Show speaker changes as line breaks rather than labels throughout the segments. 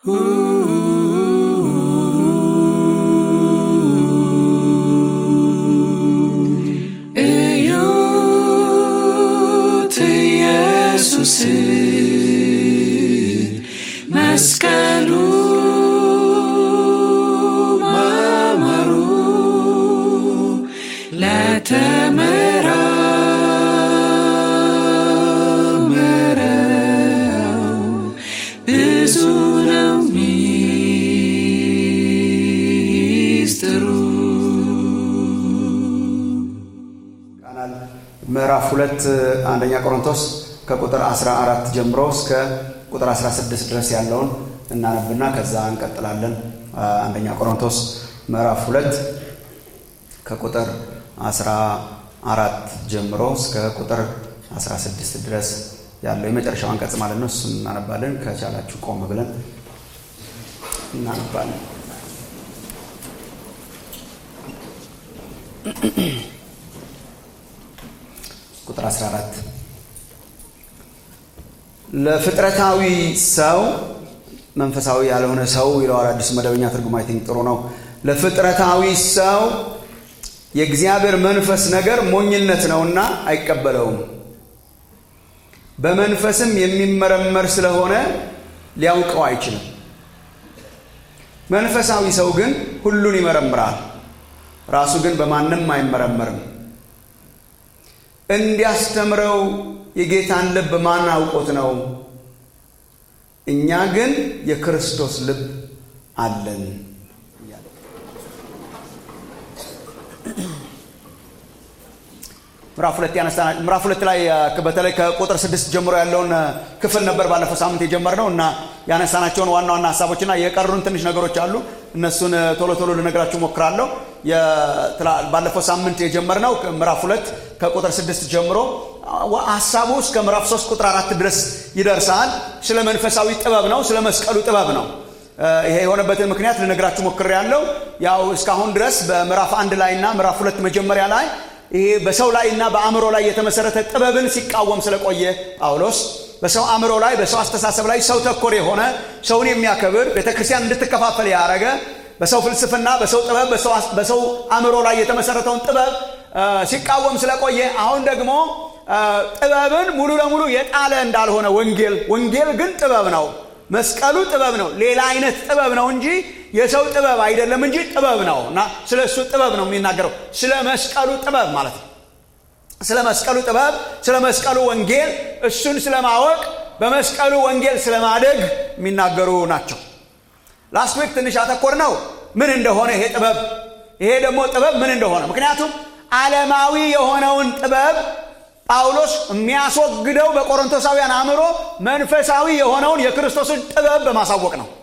እዩት ኢየሱስ መስቀሉ ማማሩ ለተመራመረው ብዙ ነው ሚስጥሩ።
ቃናል ምዕራፍ ሁለት አንደኛ ቆሮንቶስ ከቁጥር 14 ጀምሮ እስከ ቁጥር 16 ድረስ ያለውን እናነብና ከዛ እንቀጥላለን። አንደኛ ቆሮንቶስ ምዕራፍ ሁለት ከቁጥር 14 ጀምሮ እስከ ቁጥር 16 ድረስ ያለው የመጨረሻው አንቀጽ ማለት ነው። እሱን እናነባለን። ከቻላችሁ ቆም ብለን እናነባለን። ቁጥር 14 ለፍጥረታዊ ሰው መንፈሳዊ ያልሆነ ሰው ይለዋል አዲሱ መደበኛ ትርጉም አይ ቲንክ ጥሩ ነው። ለፍጥረታዊ ሰው የእግዚአብሔር መንፈስ ነገር ሞኝነት ነውና አይቀበለውም። በመንፈስም የሚመረመር ስለሆነ ሊያውቀው አይችልም። መንፈሳዊ ሰው ግን ሁሉን ይመረምራል፣ ራሱ ግን በማንም አይመረመርም። እንዲያስተምረው የጌታን ልብ ማን አውቆት ነው? እኛ ግን የክርስቶስ ልብ አለን። ምዕራፍ ሁለት ያነሳ ምዕራፍ ሁለት ላይ በተለይ ከቁጥር ስድስት ጀምሮ ያለውን ክፍል ነበር ባለፈው ሳምንት የጀመርነው እና ያነሳናቸውን ዋና ዋና ሀሳቦችና የቀሩን ትንሽ ነገሮች አሉ። እነሱን ቶሎ ቶሎ ልነግራችሁ ሞክራለሁ። ባለፈው ሳምንት የጀመርነው ምዕራፍ ሁለት ከቁጥር ስድስት ጀምሮ ሀሳቡ እስከ ምዕራፍ ሶስት ቁጥር አራት ድረስ ይደርሳል። ስለ መንፈሳዊ ጥበብ ነው። ስለ መስቀሉ ጥበብ ነው። ይሄ የሆነበትን ምክንያት ልነግራችሁ ሞክሬያለሁ። ያው እስካሁን ድረስ በምዕራፍ አንድ ላይ እና ምዕራፍ ሁለት መጀመሪያ ላይ ይሄ በሰው ላይ እና በአእምሮ ላይ የተመሰረተ ጥበብን ሲቃወም ስለቆየ ጳውሎስ በሰው አእምሮ ላይ በሰው አስተሳሰብ ላይ ሰው ተኮር የሆነ ሰውን የሚያከብር ቤተክርስቲያን እንድትከፋፈል ያደረገ በሰው ፍልስፍና፣ በሰው ጥበብ፣ በሰው አእምሮ ላይ የተመሰረተውን ጥበብ ሲቃወም ስለቆየ አሁን ደግሞ ጥበብን ሙሉ ለሙሉ የጣለ እንዳልሆነ ወንጌል ወንጌል ግን ጥበብ ነው። መስቀሉ ጥበብ ነው። ሌላ አይነት ጥበብ ነው እንጂ የሰው ጥበብ አይደለም እንጂ ጥበብ ነው እና ስለ እሱ ጥበብ ነው የሚናገረው። ስለ መስቀሉ ጥበብ ማለት ነው። ስለ መስቀሉ ጥበብ፣ ስለ መስቀሉ ወንጌል፣ እሱን ስለማወቅ፣ በመስቀሉ ወንጌል ስለማደግ የሚናገሩ ናቸው። ላስት ዊክ ትንሽ አተኮር ነው ምን እንደሆነ ይሄ ጥበብ ይሄ ደግሞ ጥበብ ምን እንደሆነ ምክንያቱም ዓለማዊ የሆነውን ጥበብ ጳውሎስ የሚያስወግደው በቆሮንቶሳውያን አእምሮ መንፈሳዊ የሆነውን የክርስቶስን ጥበብ በማሳወቅ ነው።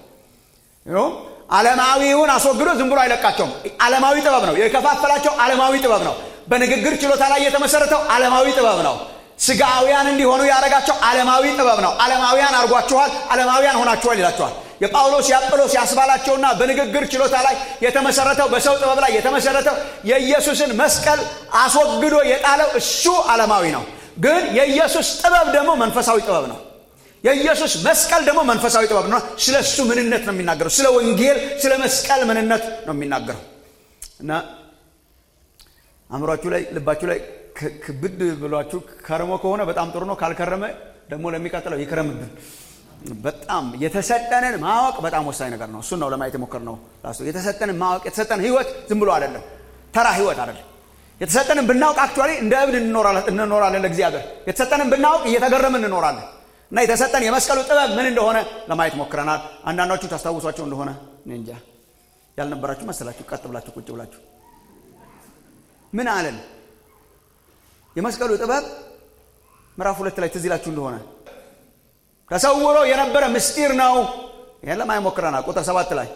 ዓለማዊውን አስወግዶ ዝም ብሎ አይለቃቸውም። ዓለማዊ ጥበብ ነው የከፋፈላቸው። ዓለማዊ ጥበብ ነው። በንግግር ችሎታ ላይ የተመሰረተው ዓለማዊ ጥበብ ነው። ስጋውያን እንዲሆኑ ያደረጋቸው ዓለማዊ ጥበብ ነው። ዓለማውያን አድርጓችኋል፣ ዓለማውያን ሆናችኋል ይላቸዋል። የጳውሎስ የአጵሎስ ያስባላቸውና በንግግር ችሎታ ላይ የተመሰረተው በሰው ጥበብ ላይ የተመሰረተው የኢየሱስን መስቀል አስወግዶ የጣለው እሱ ዓለማዊ ነው። ግን የኢየሱስ ጥበብ ደግሞ መንፈሳዊ ጥበብ ነው። የኢየሱስ መስቀል ደግሞ መንፈሳዊ ጥበብ ነው። ስለ እሱ ምንነት ነው የሚናገረው። ስለ ወንጌል፣ ስለ መስቀል ምንነት ነው የሚናገረው እና አእምሯችሁ ላይ ልባችሁ ላይ ክብድ ብሏችሁ ከርሞ ከሆነ በጣም ጥሩ ነው። ካልከረመ ደግሞ ለሚቀጥለው ይክረምብን። በጣም የተሰጠንን ማወቅ በጣም ወሳኝ ነገር ነው። እሱን ነው ለማየት የሞከርነው። የተሰጠንን ማወቅ የተሰጠን ህይወት ዝም ብሎ አይደለም፣ ተራ ህይወት አይደለም። የተሰጠንን ብናውቅ አክቹዋሊ እንደ እብድ እንኖራለን ለእግዚአብሔር። የተሰጠንን ብናውቅ እየተገረምን እንኖራለን። እና የተሰጠን የመስቀሉ ጥበብ ምን እንደሆነ ለማየት ሞክረናል። አንዳንዶቹ ታስታውሷቸው እንደሆነ እኔ እንጃ ያልነበራችሁ መሰላችሁ። ቀጥ ብላችሁ ቁጭ ብላችሁ ምን አለን? የመስቀሉ ጥበብ ምዕራፍ ሁለት ላይ ትዝ ይላችሁ እንደሆነ ተሰውሮ የነበረ ምስጢር ነው። ይህን ለማየት ሞክረናል። ቁጥር ሰባት ላይ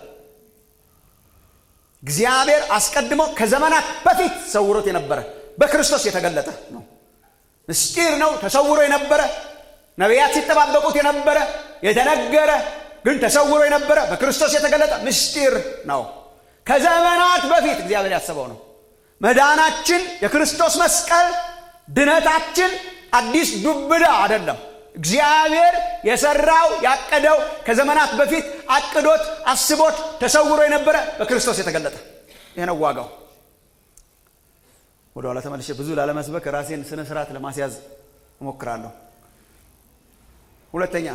እግዚአብሔር አስቀድሞ ከዘመናት በፊት ሰውሮት የነበረ በክርስቶስ የተገለጠ ነው። ምስጢር ነው። ተሰውሮ የነበረ ነቢያት ሲጠባበቁት የነበረ የተነገረ ግን ተሰውሮ የነበረ በክርስቶስ የተገለጠ ምስጢር ነው። ከዘመናት በፊት እግዚአብሔር ያሰበው ነው። መዳናችን የክርስቶስ መስቀል ድነታችን አዲስ ዱብዳ አይደለም። እግዚአብሔር የሰራው ያቀደው ከዘመናት በፊት አቅዶት አስቦት ተሰውሮ የነበረ በክርስቶስ የተገለጠ ይህ ነው ዋጋው ወደ ኋላ ተመልሼ ብዙ ላለመስበክ ራሴን ስነ ስርዓት ለማስያዝ እሞክራለሁ ሁለተኛ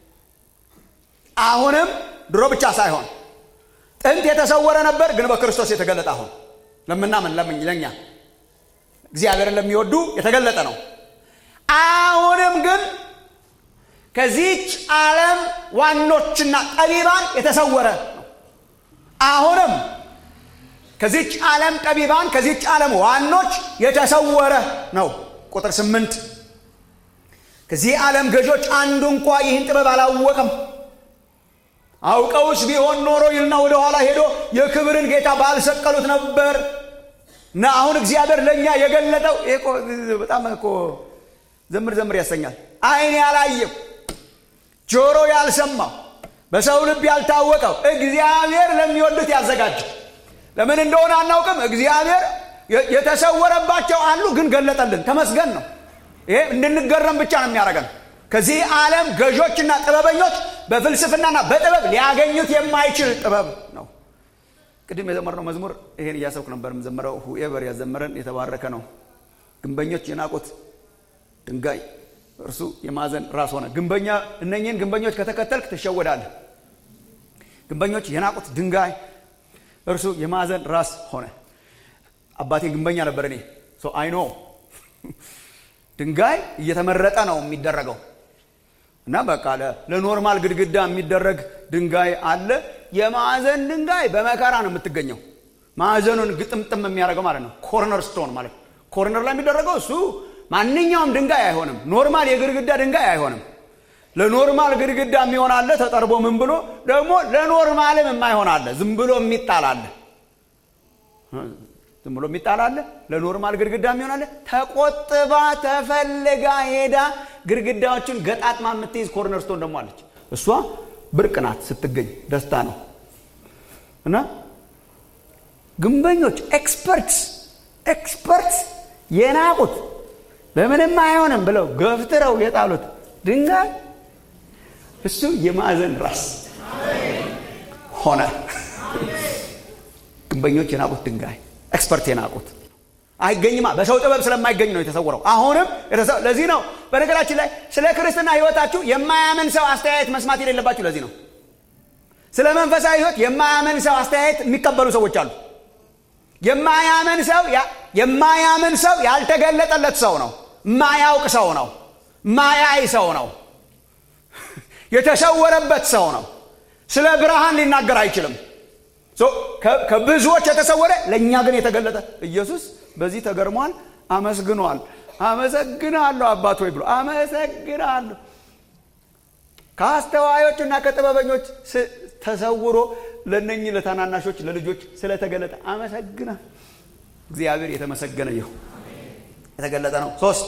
አሁንም ድሮ ብቻ ሳይሆን ጥንት የተሰወረ ነበር ግን በክርስቶስ የተገለጠ አሁን ለምናምን ለምኝ ለኛ እግዚአብሔርን ለሚወዱ የተገለጠ ነው አሁንም ግን ከዚች ዓለም ዋኖችና ጠቢባን የተሰወረ ነው አሁንም ከዚች ዓለም ጠቢባን ከዚች ዓለም ዋኖች የተሰወረ ነው ቁጥር ስምንት ከዚህ ዓለም ገዦች አንዱ እንኳ ይህን ጥበብ አላወቀም አውቀውስ ቢሆን ኖሮ ይልና ወደ ኋላ ሄዶ የክብርን ጌታ ባልሰቀሉት ነበር እና አሁን እግዚአብሔር ለእኛ የገለጠው በጣም እኮ ዘምር ዘምር ያሰኛል አይን ያላየው ጆሮ ያልሰማው በሰው ልብ ያልታወቀው እግዚአብሔር ለሚወዱት ያዘጋጀው ለምን እንደሆነ አናውቅም እግዚአብሔር የተሰወረባቸው አሉ ግን ገለጠልን ተመስገን ነው ይሄ እንድንገረም ብቻ ነው የሚያደርገን ከዚህ ዓለም ገዦችና ጥበበኞች በፍልስፍናና በጥበብ ሊያገኙት የማይችል ጥበብ ነው ቅድም የዘመርነው መዝሙር ይሄን እያሰብኩ ነበር የምዘምረው ሁኤቨር ያዘመረን የተባረከ ነው ግንበኞች የናቁት ድንጋይ እርሱ የማዕዘን ራስ ሆነ ግንበኛ እነኝህን ግንበኞች ከተከተልክ ትሸወዳለህ ግንበኞች የናቁት ድንጋይ እርሱ የማዕዘን ራስ ሆነ አባቴ ግንበኛ ነበር እኔ አይኖ ድንጋይ እየተመረጠ ነው የሚደረገው እና በቃ ለኖርማል ግድግዳ የሚደረግ ድንጋይ አለ የማዕዘን ድንጋይ በመከራ ነው የምትገኘው ማዕዘኑን ግጥምጥም የሚያደርገው ማለት ነው ኮርነር ስቶን ማለት ኮርነር ላይ የሚደረገው እሱ ማንኛውም ድንጋይ አይሆንም ኖርማል የግድግዳ ድንጋይ አይሆንም ለኖርማል ግድግዳ የሚሆን አለ ተጠርቦ ምን ብሎ ደግሞ ለኖርማልም የማይሆን አለ ዝም ብሎ የሚጣል አለ ዝም ብሎ የሚጣል አለ ለኖርማል ግድግዳ የሚሆን አለ ተቆጥባ ተፈልጋ ሄዳ ግድግዳዎችን ገጣጥማ የምትይዝ ኮርነር ስቶን ደግሞ አለች እሷ ብርቅ ናት ስትገኝ ደስታ ነው እና ግንበኞች ኤክስፐርትስ ኤክስፐርትስ የናቁት ለምንም አይሆንም ብለው ገፍትረው የጣሉት ድንጋይ እሱ የማዕዘን ራስ ሆነ ግንበኞች የናቁት ድንጋይ ኤክስፐርት የናቁት አይገኝማ በሰው ጥበብ ስለማይገኝ ነው የተሰወረው አሁንም ለዚህ ነው በነገራችን ላይ ስለ ክርስትና ህይወታችሁ የማያምን ሰው አስተያየት መስማት የሌለባችሁ ለዚህ ነው ስለ መንፈሳዊ ህይወት የማያምን ሰው አስተያየት የሚቀበሉ ሰዎች አሉ የማያምን ሰው የማያምን ሰው ያልተገለጠለት ሰው ነው ማያውቅ ሰው ነው ማያይ ሰው ነው የተሰወረበት ሰው ነው ስለ ብርሃን ሊናገር አይችልም ከብዙዎች የተሰወረ ለእኛ ግን የተገለጠ ኢየሱስ በዚህ ተገርሟል አመስግኗል አመሰግናለሁ አባት ወይ ብሎ አመሰግናለሁ ከአስተዋዮችና ከጥበበኞች ተሰውሮ ለነኚህ ለታናናሾች ለልጆች ስለተገለጠ አመሰግና እግዚአብሔር የተመሰገነ ይሁ የተገለጠ ነው ሶስት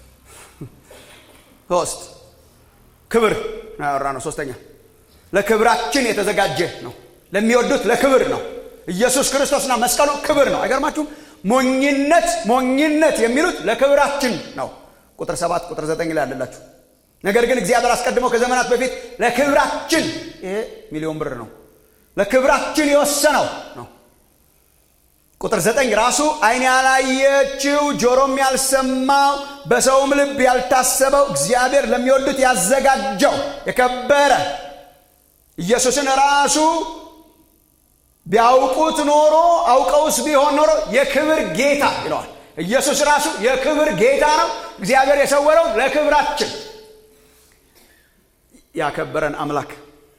ሶስት ክብር ያወራ ነው ሶስተኛ ለክብራችን የተዘጋጀ ነው ለሚወዱት ለክብር ነው ኢየሱስ ክርስቶስና መስቀሉ ክብር ነው አይገርማችሁም ሞኝነት ሞኝነት የሚሉት ለክብራችን ነው ቁጥር ሰባት ቁጥር ዘጠኝ ላይ አለላችሁ ነገር ግን እግዚአብሔር አስቀድሞ ከዘመናት በፊት ለክብራችን ይሄ ሚሊዮን ብር ነው ለክብራችን የወሰነው ነው ቁጥር ዘጠኝ ራሱ አይን ያላየችው ጆሮም ያልሰማው በሰውም ልብ ያልታሰበው እግዚአብሔር ለሚወዱት ያዘጋጀው የከበረ ኢየሱስን ራሱ ቢያውቁት ኖሮ አውቀውስ ቢሆን ኖሮ የክብር ጌታ ይለዋል ኢየሱስ ራሱ የክብር ጌታ ነው እግዚአብሔር የሰወረው ለክብራችን ያከበረን አምላክ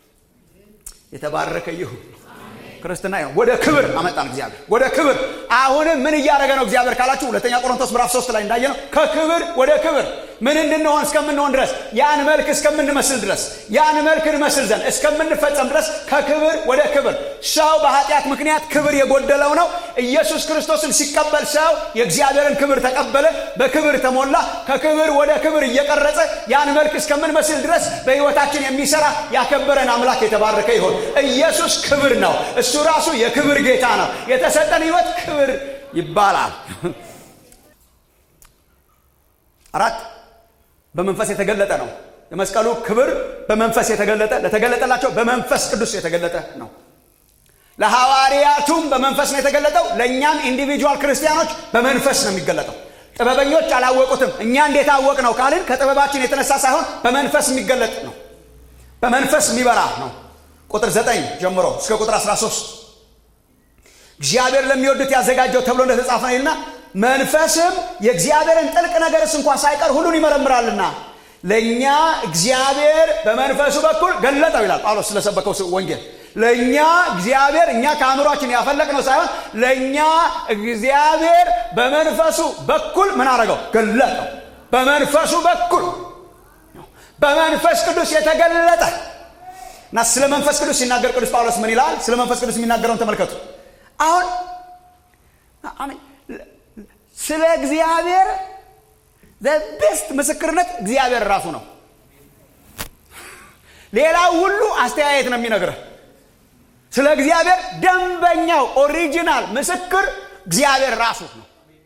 የተባረከ ይሁን ክርስትና ነው ወደ ክብር አመጣን እግዚአብሔር ወደ ክብር አሁንም ምን እያደረገ ነው እግዚአብሔር ካላችሁ ሁለተኛ ቆሮንቶስ ምዕራፍ ሶስት ላይ እንዳየ ነው ከክብር ወደ ክብር ምን እንድንሆን እስከምንሆን ድረስ ያን መልክ እስከምንመስል ድረስ ያን መልክ እንመስል ዘንድ እስከምንፈጸም ድረስ ከክብር ወደ ክብር ሰው በኃጢአት ምክንያት ክብር የጎደለው ነው ኢየሱስ ክርስቶስን ሲቀበል ሰው የእግዚአብሔርን ክብር ተቀበለ በክብር ተሞላ ከክብር ወደ ክብር እየቀረጸ ያን መልክ እስከምንመስል ድረስ በህይወታችን የሚሰራ ያከበረን አምላክ የተባረከ ይሆን ኢየሱስ ክብር ነው እሱ ራሱ የክብር ጌታ ነው የተሰጠን ህይወት ክብር ይባላል አራት በመንፈስ የተገለጠ ነው የመስቀሉ ክብር በመንፈስ የተገለጠ ለተገለጠላቸው በመንፈስ ቅዱስ የተገለጠ ነው። ለሐዋርያቱም በመንፈስ ነው የተገለጠው። ለእኛም ኢንዲቪጁዋል ክርስቲያኖች በመንፈስ ነው የሚገለጠው። ጥበበኞች አላወቁትም። እኛ እንዴት አወቅ ነው ካልን ከጥበባችን የተነሳ ሳይሆን በመንፈስ የሚገለጥ ነው። በመንፈስ የሚበራ ነው። ቁጥር 9 ጀምሮ እስከ ቁጥር 13 እግዚአብሔር ለሚወዱት ያዘጋጀው ተብሎ እንደተጻፈ ነው ይልና መንፈስም የእግዚአብሔርን ጥልቅ ነገርስ እንኳን ሳይቀር ሁሉን ይመረምራልና ለእኛ እግዚአብሔር በመንፈሱ በኩል ገለጠው ይላል ጳውሎስ ስለሰበከው ወንጌል። ለእኛ እግዚአብሔር እኛ ከአእምሯችን ያፈለቅነው ሳይሆን ለእኛ እግዚአብሔር በመንፈሱ በኩል ምን አረገው? ገለጠው። በመንፈሱ በኩል በመንፈስ ቅዱስ የተገለጠ እና ስለ መንፈስ ቅዱስ ሲናገር ቅዱስ ጳውሎስ ምን ይላል? ስለ መንፈስ ቅዱስ የሚናገረውን ተመልከቱ። አሁን ስለ እግዚአብሔር ቤስት ምስክርነት እግዚአብሔር ራሱ ነው። ሌላው ሁሉ አስተያየት ነው የሚነግረህ። ስለ እግዚአብሔር ደንበኛው ኦሪጂናል ምስክር እግዚአብሔር ራሱ ነው።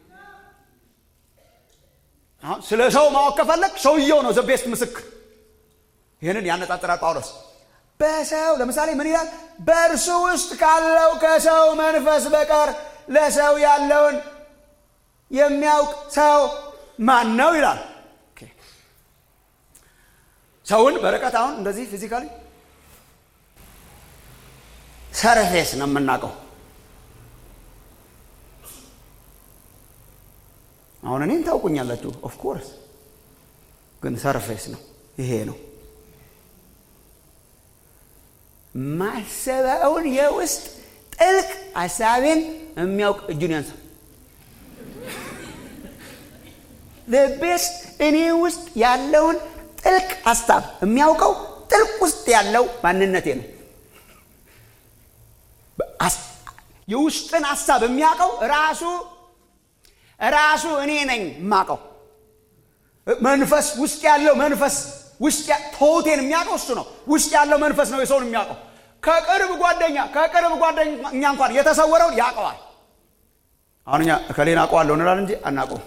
አሁን ስለ ሰው ማወቅ ከፈለግ ሰውየው ነው ዘቤስት ምስክር። ይህንን ያነጣጥራል ጳውሎስ በሰው ለምሳሌ ምን ይላል? በእርሱ ውስጥ ካለው ከሰው መንፈስ በቀር ለሰው ያለውን የሚያውቅ ሰው ማን ነው ይላል። ሰውን በርቀት አሁን እንደዚህ ፊዚካሊ ሰርፌስ ነው የምናውቀው። አሁን እኔን ታውቁኛላችሁ፣ ኦፍኮርስ ግን ሰርፌስ ነው ይሄ ነው ማሰበውን የውስጥ ጥልቅ ሀሳቤን የሚያውቅ እጁን ያንሳ። ቤስት እኔ ውስጥ ያለውን ጥልቅ ሀሳብ የሚያውቀው ጥልቅ ውስጥ ያለው ማንነቴ ነው። የውስጥን ሀሳብ የሚያውቀው ራሱ ራሱ እኔ ነኝ የማውቀው መንፈስ ውስጥ ያለው መንፈስ ውስጥ ተውቴን የሚያውቀው እሱ ነው። ውስጥ ያለው መንፈስ ነው የሰውን የሚያውቀው። ከቅርብ ጓደኛ ከቅርብ ጓደኛ እንኳን የተሰወረውን ያውቀዋል። አሁን እኛ እከሌን አውቀዋለሁ እንላለን እንጂ አናውቀውም።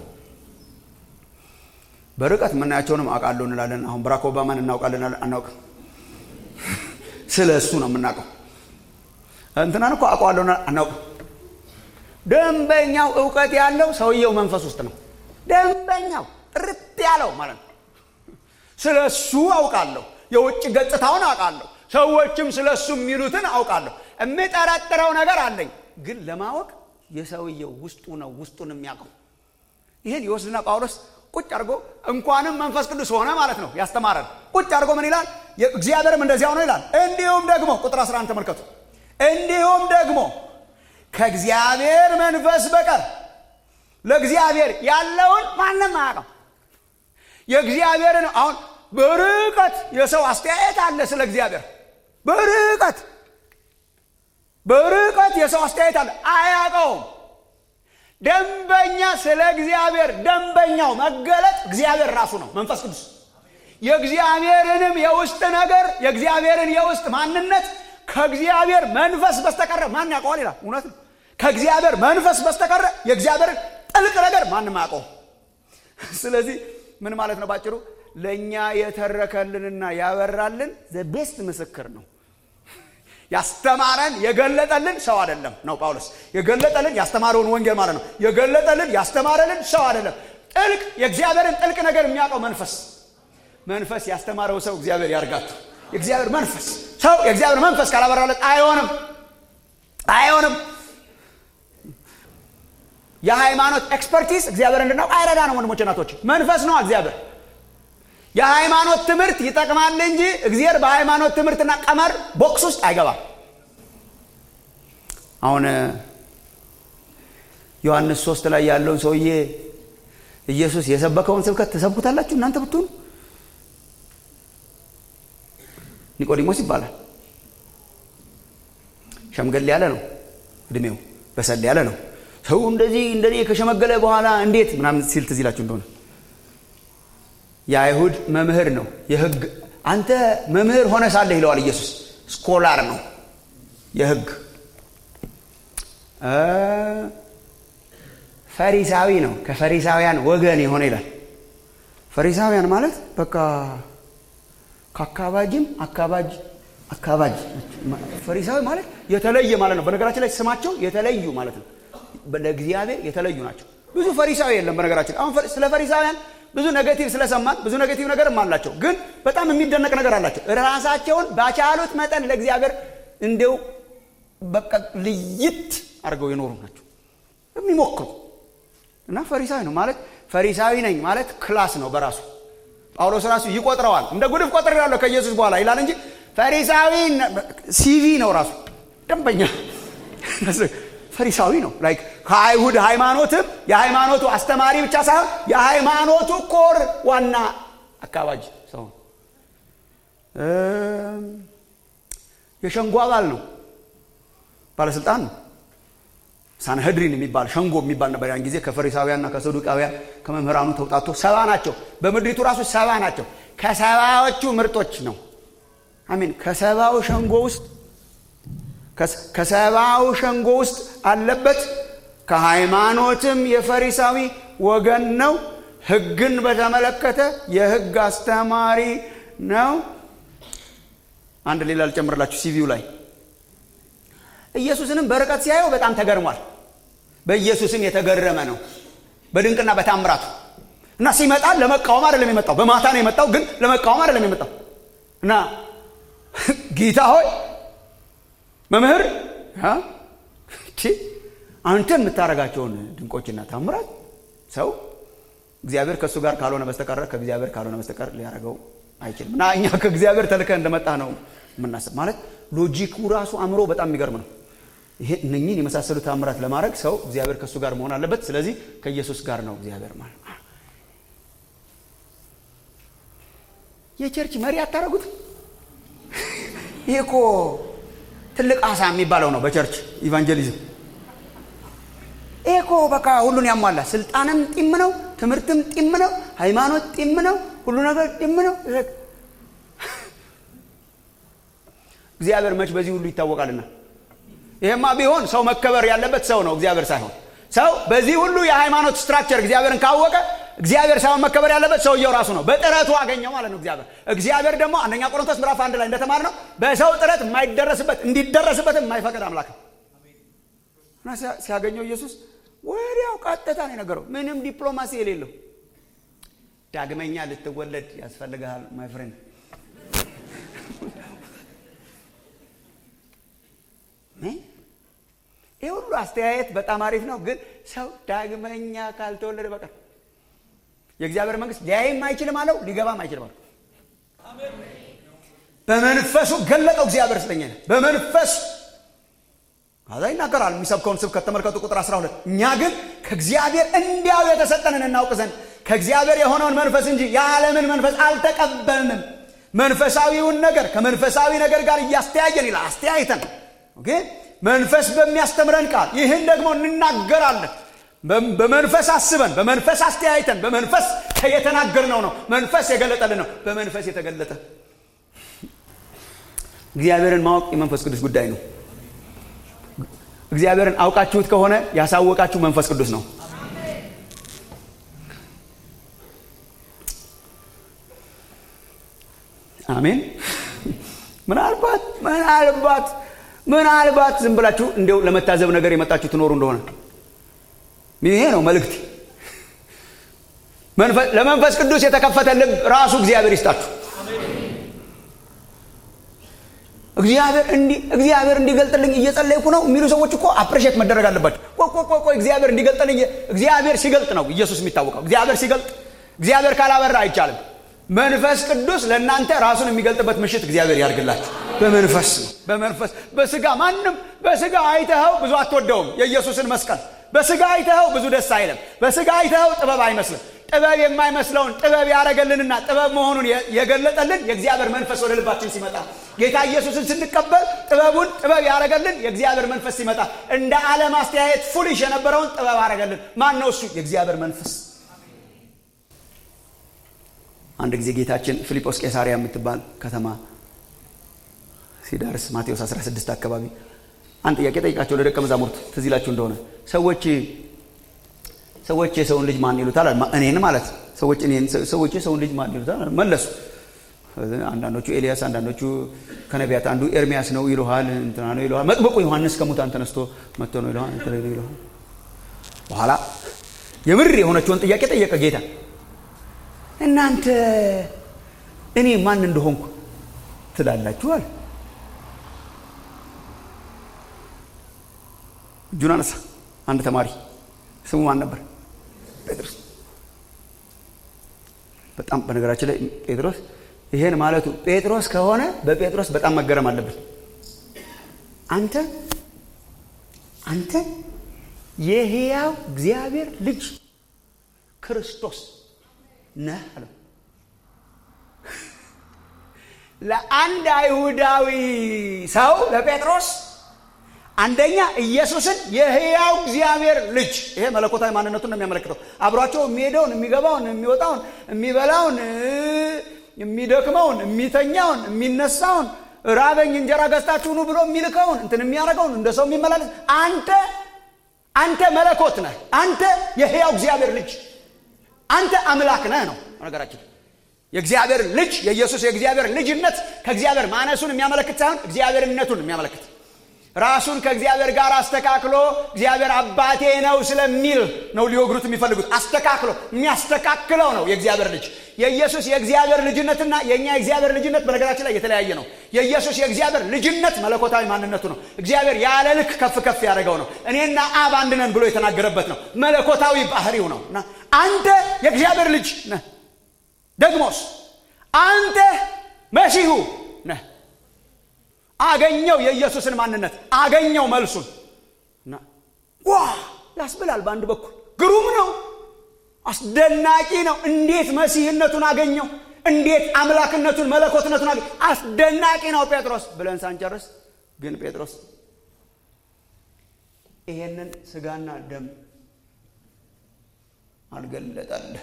በርቀት የምናያቸውንም አውቃለሁ እንላለን። አሁን ባራክ ኦባማን እናውቃለን አናውቅም። ስለ እሱ ነው የምናውቀው። እንትናን እኮ አውቀዋለሁ አናውቅም። ደንበኛው እውቀት ያለው ሰውየው መንፈስ ውስጥ ነው። ደንበኛው ጥርት ያለው ማለት ነው። ስለ እሱ አውቃለሁ። የውጭ ገጽታውን አውቃለሁ። ሰዎችም ስለ እሱ የሚሉትን አውቃለሁ። የምጠረጥረው ነገር አለኝ፣ ግን ለማወቅ የሰውየው ውስጡ ነው ውስጡን የሚያውቀው። ይህን ይወስድና ጳውሎስ ቁጭ አድርጎ እንኳንም መንፈስ ቅዱስ ሆነ ማለት ነው ያስተማረን። ቁጭ አድርጎ ምን ይላል? እግዚአብሔርም እንደዚያው ነው ይላል። እንዲሁም ደግሞ ቁጥር 11 ተመልከቱ። እንዲሁም ደግሞ ከእግዚአብሔር መንፈስ በቀር ለእግዚአብሔር ያለውን ማንም አያውቅም። የእግዚአብሔርን አሁን በርቀት የሰው አስተያየት አለ ስለ እግዚአብሔር በርቀት በርቀት የሰው አስተያየት አለ አያውቀውም ደንበኛ ስለ እግዚአብሔር ደንበኛው መገለጥ እግዚአብሔር ራሱ ነው መንፈስ ቅዱስ የእግዚአብሔርንም የውስጥ ነገር የእግዚአብሔርን የውስጥ ማንነት ከእግዚአብሔር መንፈስ በስተቀረ ማን ያውቀዋል ይላል እውነት ነው ከእግዚአብሔር መንፈስ በስተቀረ የእግዚአብሔርን ጥልቅ ነገር ማንም አያውቀውም ስለዚህ ምን ማለት ነው ባጭሩ ለእኛ የተረከልንና ያበራልን ዘቤስት ምስክር ነው ያስተማረን የገለጠልን ሰው አይደለም ነው ጳውሎስ የገለጠልን ያስተማረውን ወንጌል ማለት ነው የገለጠልን ያስተማረልን ሰው አይደለም ጥልቅ የእግዚአብሔርን ጥልቅ ነገር የሚያውቀው መንፈስ መንፈስ ያስተማረው ሰው እግዚአብሔር ያርጋችሁ የእግዚአብሔር መንፈስ ሰው የእግዚአብሔር መንፈስ ካላበራለት አይሆንም አይሆንም የሃይማኖት ኤክስፐርቲስ እግዚአብሔር እንድናውቅ አይረዳ ነው ወንድሞች ናቶች መንፈስ ነው እግዚአብሔር የሃይማኖት ትምህርት ይጠቅማል እንጂ እግዚአብሔር በሃይማኖት ትምህርትና ቀመር ቦክስ ውስጥ አይገባም አሁን ዮሐንስ ሶስት ላይ ያለውን ሰውዬ ኢየሱስ የሰበከውን ስብከት ተሰብኩታላችሁ እናንተ ብትሆኑ ኒቆዲሞስ ይባላል ሸምገል ያለ ነው እድሜው በሰል ያለ ነው ሰው እንደዚህ እንደኔ ከሸመገለ በኋላ እንዴት ምናምን ሲል ትዝ ይላችሁ እንደሆነ የአይሁድ መምህር ነው የህግ አንተ መምህር ሆነ ሳለህ ይለዋል ኢየሱስ ስኮላር ነው የህግ ፈሪሳዊ ነው ከፈሪሳውያን ወገን የሆነ ይላል ፈሪሳውያን ማለት በቃ ከአካባጅም አካባጅ አካባጅ ፈሪሳዊ ማለት የተለየ ማለት ነው። በነገራችን ላይ ስማቸው የተለዩ ማለት ነው። ለእግዚአብሔር የተለዩ ናቸው። ብዙ ፈሪሳዊ የለም። በነገራችን አሁን ስለ ፈሪሳውያን ብዙ ኔጌቲቭ ስለሰማን ብዙ ኔጌቲቭ ነገርም አላቸው፣ ግን በጣም የሚደነቅ ነገር አላቸው። ራሳቸውን ባቻሉት መጠን ለእግዚአብሔር እንዲው በቃ ልይት አድርገው የኖሩ ናቸው የሚሞክሩ እና ፈሪሳዊ ነው ማለት ፈሪሳዊ ነኝ ማለት ክላስ ነው በራሱ ጳውሎስ ራሱ ይቆጥረዋል። እንደ ጉድፍ ቆጥር ያለው ከኢየሱስ በኋላ ይላል እንጂ ፈሪሳዊ ሲቪ ነው ራሱ ደንበኛ ፈሪሳዊ ነው። ላይክ ከአይሁድ ሃይማኖትም የሃይማኖቱ አስተማሪ ብቻ ሳይሆን የሃይማኖቱ ኮር ዋና አካባጅ ሰው የሸንጎ አባል ነው። ባለስልጣን ነው። ሳንሄድሪን የሚባል ሸንጎ የሚባል ነበር ያን ጊዜ ከፈሪሳውያንና ከሰዱቃውያን ከመምህራኑ ተውጣቶ ሰባ ናቸው። በምድሪቱ ራሱ ሰባ ናቸው። ከሰባዎቹ ምርጦች ነው። አሚን ከሰባው ሸንጎ ውስጥ ከሰባው ሸንጎ ውስጥ አለበት። ከሃይማኖትም የፈሪሳዊ ወገን ነው። ሕግን በተመለከተ የሕግ አስተማሪ ነው። አንድ ሌላ ልጨምርላችሁ ሲቪው ላይ ኢየሱስንም በርቀት ሲያየው በጣም ተገርሟል። በኢየሱስም የተገረመ ነው በድንቅና በታምራቱ እና ሲመጣ ለመቃወም አይደለም የመጣው። በማታ ነው የመጣው፣ ግን ለመቃወም አይደለም የመጣው እና ጌታ ሆይ መምህር አንተ የምታደርጋቸውን ድንቆችና ታምራት ሰው እግዚአብሔር ከእሱ ጋር ካልሆነ በስተቀር ከእግዚአብሔር ካልሆነ በስተቀር ሊያደርገው አይችልም። እና እኛ ከእግዚአብሔር ተልከ እንደመጣ ነው የምናስብ። ማለት ሎጂኩ ራሱ አእምሮ በጣም የሚገርም ነው። ይሄ እነኝህን የመሳሰሉ ታምራት ለማድረግ ሰው እግዚአብሔር ከእሱ ጋር መሆን አለበት። ስለዚህ ከኢየሱስ ጋር ነው እግዚአብሔር ማለት የቸርች መሪ አታረጉት። ይሄ እኮ ትልቅ አሳ የሚባለው ነው በቸርች ኢቫንጀሊዝም። ይሄ እኮ በቃ ሁሉን ያሟላ ስልጣንም ጢም ነው፣ ትምህርትም ጢም ነው፣ ሃይማኖት ጢም ነው፣ ሁሉ ነገር ጢም ነው። እግዚአብሔር መች በዚህ ሁሉ ይታወቃልና። ይሄማ ቢሆን ሰው መከበር ያለበት ሰው ነው፣ እግዚአብሔር ሳይሆን። ሰው በዚህ ሁሉ የሃይማኖት ስትራክቸር እግዚአብሔርን ካወቀ እግዚአብሔር ሳይሆን መከበር ያለበት ሰውየው ራሱ ነው። በጥረቱ አገኘው ማለት ነው እግዚአብሔር። እግዚአብሔር ደግሞ አንደኛ ቆሮንቶስ ምዕራፍ አንድ ላይ እንደተማር ነው በሰው ጥረት የማይደረስበት እንዲደረስበት የማይፈቅድ አምላክ ነው እና ሲያገኘው ኢየሱስ ወዲያው ቀጥታ ነው የነገረው። ምንም ዲፕሎማሲ የሌለው ዳግመኛ ልትወለድ ያስፈልግሃል ማይ ፍሬንድ ይህ ሁሉ አስተያየት በጣም አሪፍ ነው፣ ግን ሰው ዳግመኛ ካልተወለደ በቀር የእግዚአብሔር መንግስት ሊያይም አይችልም አለው፣ ሊገባም አይችልም አለው። በመንፈሱ ገለጠው እግዚአብሔር ስለኛ ነው። በመንፈስ ከዛ ይናገራል። የሚሰብከውን ስብከት ተመልከቱ። ቁጥር 12 እኛ ግን ከእግዚአብሔር እንዲያው የተሰጠንን እናውቅ ዘንድ ከእግዚአብሔር የሆነውን መንፈስ እንጂ የዓለምን መንፈስ አልተቀበልንም። መንፈሳዊውን ነገር ከመንፈሳዊ ነገር ጋር እያስተያየን ይላል። አስተያይተን መንፈስ በሚያስተምረን ቃል ይህን ደግሞ እንናገራለን። በመንፈስ አስበን በመንፈስ አስተያይተን በመንፈስ የተናገርነው ነው። መንፈስ የገለጠልን ነው። በመንፈስ የተገለጠ እግዚአብሔርን ማወቅ የመንፈስ ቅዱስ ጉዳይ ነው። እግዚአብሔርን አውቃችሁት ከሆነ ያሳወቃችሁ መንፈስ ቅዱስ ነው። አሜን። ምናልባት ምናልባት ምናልባት ዝም ብላችሁ እንዲያው ለመታዘብ ነገር የመጣችሁ ትኖሩ እንደሆነ ይሄ ነው መልእክት። ለመንፈስ ቅዱስ የተከፈተ ልብ ራሱ እግዚአብሔር ይስጣችሁ። እግዚአብሔር እንዲገልጥልኝ እየጸለይኩ ነው የሚሉ ሰዎች እኮ አፕሬሽት መደረግ አለባቸው። ቆይ እግዚአብሔር እንዲገልጥልኝ እግዚአብሔር ሲገልጥ ነው ኢየሱስ የሚታወቀው። እግዚአብሔር ሲገልጥ እግዚአብሔር ካላበራ አይቻልም። መንፈስ ቅዱስ ለእናንተ ራሱን የሚገልጥበት ምሽት እግዚአብሔር ያድርግላችሁ። በመንፈስ ነው። በመንፈስ በስጋ ማንም በስጋ አይተኸው ብዙ አትወደውም። የኢየሱስን መስቀል በስጋ አይተኸው ብዙ ደስ አይልም። በስጋ አይተኸው ጥበብ አይመስልም። ጥበብ የማይመስለውን ጥበብ ያደረገልንና ጥበብ መሆኑን የገለጠልን የእግዚአብሔር መንፈስ ወደ ልባችን ሲመጣ ጌታ ኢየሱስን ስንቀበል ጥበቡን ጥበብ ያደረገልን የእግዚአብሔር መንፈስ ሲመጣ እንደ ዓለም አስተያየት ፉሊሽ የነበረውን ጥበብ አደረገልን። ማን ነው እሱ? የእግዚአብሔር መንፈስ። አንድ ጊዜ ጌታችን ፊልጶስ ቄሳሪያ የምትባል ከተማ ሲደርስ ማቴዎስ 16 አካባቢ አንድ ጥያቄ ጠይቃቸው ለደቀ መዛሙርት ትዝ ይላችሁ እንደሆነ ሰዎች ሰዎች የሰውን ልጅ ማን ይሉታል? እኔን ማለት ሰዎች እኔን ሰዎች የሰውን ልጅ ማን ይሉታል? መለሱ አንዳንዶቹ ኤልያስ፣ አንዳንዶቹ ከነቢያት አንዱ ኤርሚያስ ነው ይሉሃል፣ እንትና ነው ይሉሃል። መጥምቁ ዮሐንስ ከሙታን ተነስቶ መጥቶ ነው ይሉሃል፣ እንትና ነው ይሉሃል። በኋላ የምር የሆነችውን ጥያቄ ጠየቀ ጌታ። እናንተ እኔ ማን እንደሆንኩ ትላላችኋል? እጁን አነሳ። አንድ ተማሪ ስሙ ማን ነበር? ጴጥሮስ። በጣም በነገራችን ላይ ጴጥሮስ ይሄን ማለቱ ጴጥሮስ ከሆነ በጴጥሮስ በጣም መገረም አለብን። አንተ አንተ የሕያው እግዚአብሔር ልጅ ክርስቶስ ነህ አለው። ለአንድ አይሁዳዊ ሰው ለጴጥሮስ አንደኛ ኢየሱስን የሕያው እግዚአብሔር ልጅ ይሄ መለኮታዊ ማንነቱን ነው የሚያመለክተው። አብሯቸው የሚሄደውን፣ የሚገባውን፣ የሚወጣውን፣ የሚበላውን፣ የሚደክመውን፣ የሚተኛውን፣ የሚነሳውን ራበኝ እንጀራ ገዝታችሁ ኑ ብሎ የሚልከውን እንትን የሚያደርገውን እንደ ሰው የሚመላለስ አንተ አንተ መለኮት ነህ። አንተ የሕያው እግዚአብሔር ልጅ አንተ አምላክ ነህ ነው ነገራችን። የእግዚአብሔር ልጅ የኢየሱስ የእግዚአብሔር ልጅነት ከእግዚአብሔር ማነሱን የሚያመለክት ሳይሆን እግዚአብሔርነቱን የሚያመለክት ራሱን ከእግዚአብሔር ጋር አስተካክሎ እግዚአብሔር አባቴ ነው ስለሚል ነው ሊወግሩት የሚፈልጉት። አስተካክሎ የሚያስተካክለው ነው የእግዚአብሔር ልጅ። የኢየሱስ የእግዚአብሔር ልጅነትና የእኛ የእግዚአብሔር ልጅነት በነገራችን ላይ የተለያየ ነው። የኢየሱስ የእግዚአብሔር ልጅነት መለኮታዊ ማንነቱ ነው። እግዚአብሔር ያለ ልክ ከፍ ከፍ ያደረገው ነው። እኔና አብ አንድ ነን ብሎ የተናገረበት ነው። መለኮታዊ ባህሪው ነው እና አንተ የእግዚአብሔር ልጅ ነህ። ደግሞስ አንተ መሲሁ ነህ። አገኘው የኢየሱስን ማንነት አገኘው መልሱን እና ዋ ያስብላል። በአንድ በኩል ግሩም ነው፣ አስደናቂ ነው። እንዴት መሲህነቱን አገኘው፣ እንዴት አምላክነቱን መለኮትነቱን አገኘው፣ አስደናቂ ነው ጴጥሮስ ብለን ሳንጨርስ ግን ጴጥሮስ ይሄንን ስጋና ደም አልገለጠልህ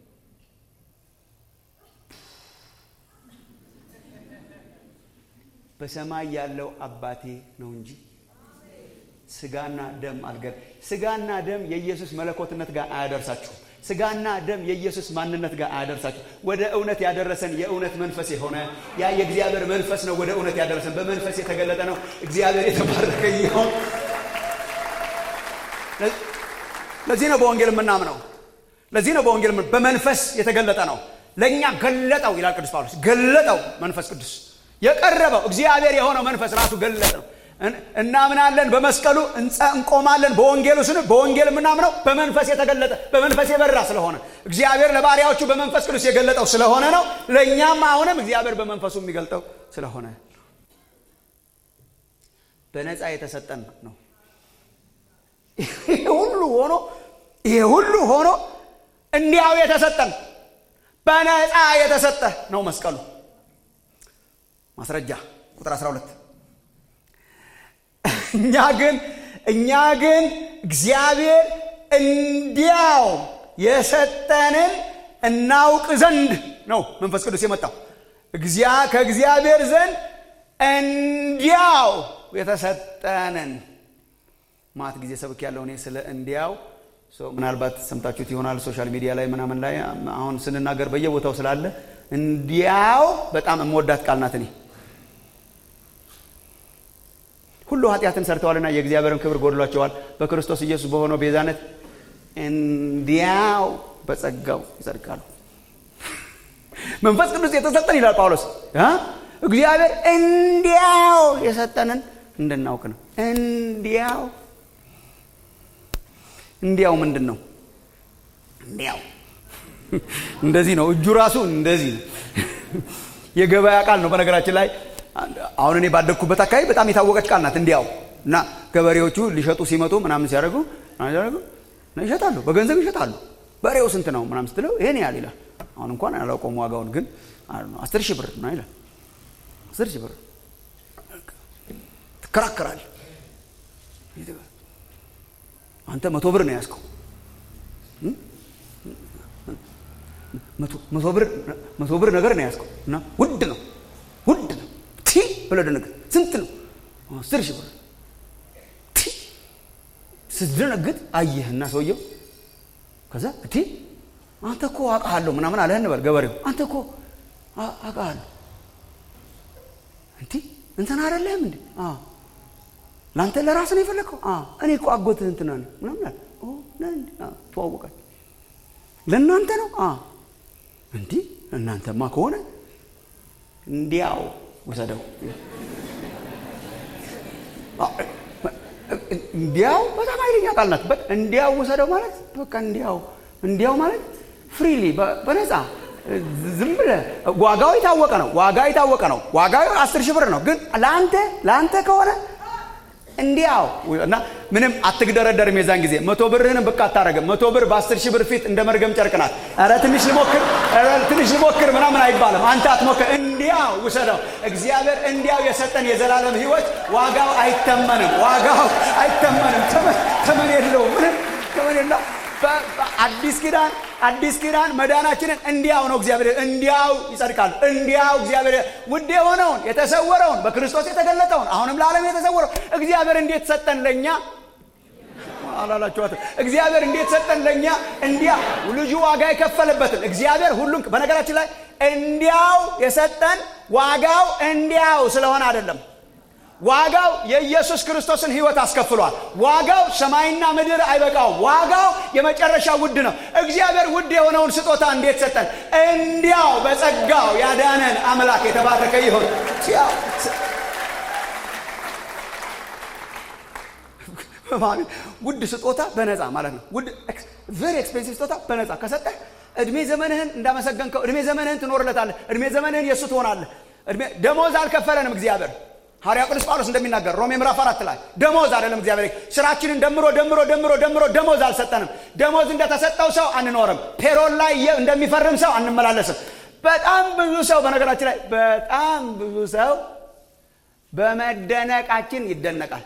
በሰማይ ያለው አባቴ ነው እንጂ ስጋና ደም አልገል ስጋና ደም የኢየሱስ መለኮትነት ጋር አያደርሳችሁም። ስጋና ደም የኢየሱስ ማንነት ጋር አያደርሳችሁ። ወደ እውነት ያደረሰን የእውነት መንፈስ የሆነ ያ የእግዚአብሔር መንፈስ ነው። ወደ እውነት ያደረሰን በመንፈስ የተገለጠ ነው። እግዚአብሔር የተባረከ ይሁን። ለዚህ ነው በወንጌል የምናምነው። ለዚህ ነው በወንጌል በመንፈስ የተገለጠ ነው። ለእኛ ገለጠው ይላል ቅዱስ ጳውሎስ። ገለጠው መንፈስ ቅዱስ የቀረበው እግዚአብሔር የሆነው መንፈስ ራሱ ገለጠ ነው። እናምናለን፣ በመስቀሉ እንቆማለን። በወንጌሉ ስን በወንጌል የምናምነው በመንፈስ የተገለጠ በመንፈስ የበራ ስለሆነ እግዚአብሔር ለባሪያዎቹ በመንፈስ ቅዱስ የገለጠው ስለሆነ ነው። ለእኛም አሁንም እግዚአብሔር በመንፈሱ የሚገልጠው ስለሆነ በነፃ የተሰጠን ነው። ይሄ ሁሉ ሆኖ ይሄ ሁሉ ሆኖ እንዲያው የተሰጠን በነፃ የተሰጠ ነው መስቀሉ። ማስረጃ ቁጥር 12 እኛ ግን እኛ ግን እግዚአብሔር እንዲያው የሰጠንን እናውቅ ዘንድ ነው መንፈስ ቅዱስ የመጣው ከእግዚአብሔር ዘንድ እንዲያው የተሰጠንን ማት ጊዜ ሰብክ ያለው እኔ ስለ እንዲያው ምናልባት ሰምታችሁት ይሆናል ሶሻል ሚዲያ ላይ ምናምን ላይ አሁን ስንናገር በየቦታው ስላለ እንዲያው በጣም የምወዳት ቃል ናት እኔ ሁሉ ኃጢአትን ሰርተዋልና የእግዚአብሔርን ክብር ጎድሏቸዋል። በክርስቶስ ኢየሱስ በሆነው ቤዛነት እንዲያው በጸጋው ይጸድቃሉ። መንፈስ ቅዱስ የተሰጠን ይላል ጳውሎስ። እግዚአብሔር እንዲያው የሰጠንን እንድናውቅ ነው። እንዲያው እንዲያው ምንድን ነው? እንዲያው እንደዚህ ነው። እጁ ራሱ እንደዚህ ነው። የገበያ ቃል ነው በነገራችን ላይ አሁን እኔ ባደግኩበት አካባቢ በጣም የታወቀች ቃል ናት። እንዲያው እና ገበሬዎቹ ሊሸጡ ሲመጡ ምናምን ሲያደርጉ ይሸጣሉ፣ በገንዘብ ይሸጣሉ። በሬው ስንት ነው ምናምን ስትለው ይሄን ያህል ይላል። አሁን እንኳን አላውቀውም ዋጋውን፣ ግን አስር ሺህ ብር ነው ይላል። አስር ሺህ ብር ትከራከራል። አንተ መቶ ብር ነው ያዝከው። መቶ ብር ነገር ነው ያዝከው እና ውድ ነው ውድ ነው ቲ ብለህ ደነግጥ። ስንት ነው? አስር ሺህ ብር። ቲ ስትደነግጥ አየህና ሰውየው ከዛ እቲ አንተ እኮ አውቃለሁ ምናምን አለህ እንበል ገበሬው አንተ እኮ አውቃለሁ እንዲህ እንትን አይደለም እንዴ? አዎ ለአንተ ለራስ ነው የፈለግከው? አዎ እኔ እኮ አጎትህ እንትና ነው ምናምን አለ። ኦ ነህ እንዴ? አዎ ተዋወቃል። ለእናንተ ነው? አዎ እንዲህ እናንተማ ከሆነ እንዲያው ውሰደው። እንዲያው በጣም ኃይለኛ ቃል ናት። በ- እንዲያው ውሰደው ማለት በቃ እንዲያው እንዲያው ማለት ፍሪሊ በነፃ ዝም ብለህ ዋጋው የታወቀ ነው። ዋጋ የታወቀ ነው። ዋጋው አስር ሺህ ብር ነው። ግን ለአንተ ለአንተ ከሆነ እንዲያው እና ምንም አትግደረደርም። የዛን ጊዜ መቶ ብርህንም ብቅ አታረግም። መቶ ብር በአስር ሺህ ብር ፊት እንደ መርገም ጨርቅ ናት። ኧረ ትንሽ ልሞክር፣ ኧረ ትንሽ ልሞክር ምናምን አይባልም። አንተ አትሞክር፣ እንዲያው ውሰደው። እግዚአብሔር እንዲያው የሰጠን የዘላለም ሕይወት ዋጋው አይተመንም። ዋጋው አይተመንም። ተመን ተመን የለውም። ምንም ተመን የለውም። በ- በአዲስ ኪዳን አዲስ ኪዳን መዳናችንን እንዲያው ነው እግዚአብሔር እንዲያው ይጸድቃል። እንዲያው እግዚአብሔር ውድ የሆነውን የተሰወረውን በክርስቶስ የተገለጠውን አሁንም ለዓለም የተሰወረው እግዚአብሔር እንዴት ሰጠን ለእኛ አላላችኋትም? እግዚአብሔር እንዴት ሰጠን ለእኛ እንዲያ ልጁ ዋጋ የከፈለበትን እግዚአብሔር ሁሉን በነገራችን ላይ እንዲያው የሰጠን ዋጋው እንዲያው ስለሆነ አይደለም። ዋጋው የኢየሱስ ክርስቶስን ሕይወት አስከፍሏል። ዋጋው ሰማይና ምድር አይበቃውም። ዋጋው የመጨረሻ ውድ ነው። እግዚአብሔር ውድ የሆነውን ስጦታ እንዴት ሰጠን? እንዲያው በጸጋው ያዳነን አምላክ የተባረከ ይሁን። ሲያው ማለት ውድ ስጦታ በነፃ ማለት ነው። ውድ ቬሪ ኤክስፔንሲቭ ስጦታ በነፃ ከሰጠህ እድሜ ዘመንህን እንዳመሰገንከው እድሜ ዘመንህን ትኖርለታለህ። እድሜ ዘመንህን የእሱ ትሆናለህ። እድሜ ደሞዝ አልከፈለንም እግዚአብሔር። ሐዋርያው ቅዱስ ጳውሎስ እንደሚናገር ሮሜ ምዕራፍ አራት ላይ ደሞዝ አይደለም እግዚአብሔር ስራችንን ደምሮ ደምሮ ደምሮ ደምሮ ደሞዝ አልሰጠንም። ደሞዝ እንደተሰጠው ሰው አንኖርም። ፔሮል ላይ የ- እንደሚፈርም ሰው አንመላለስም። በጣም ብዙ ሰው በነገራችን ላይ በጣም ብዙ ሰው በመደነቃችን ይደነቃል።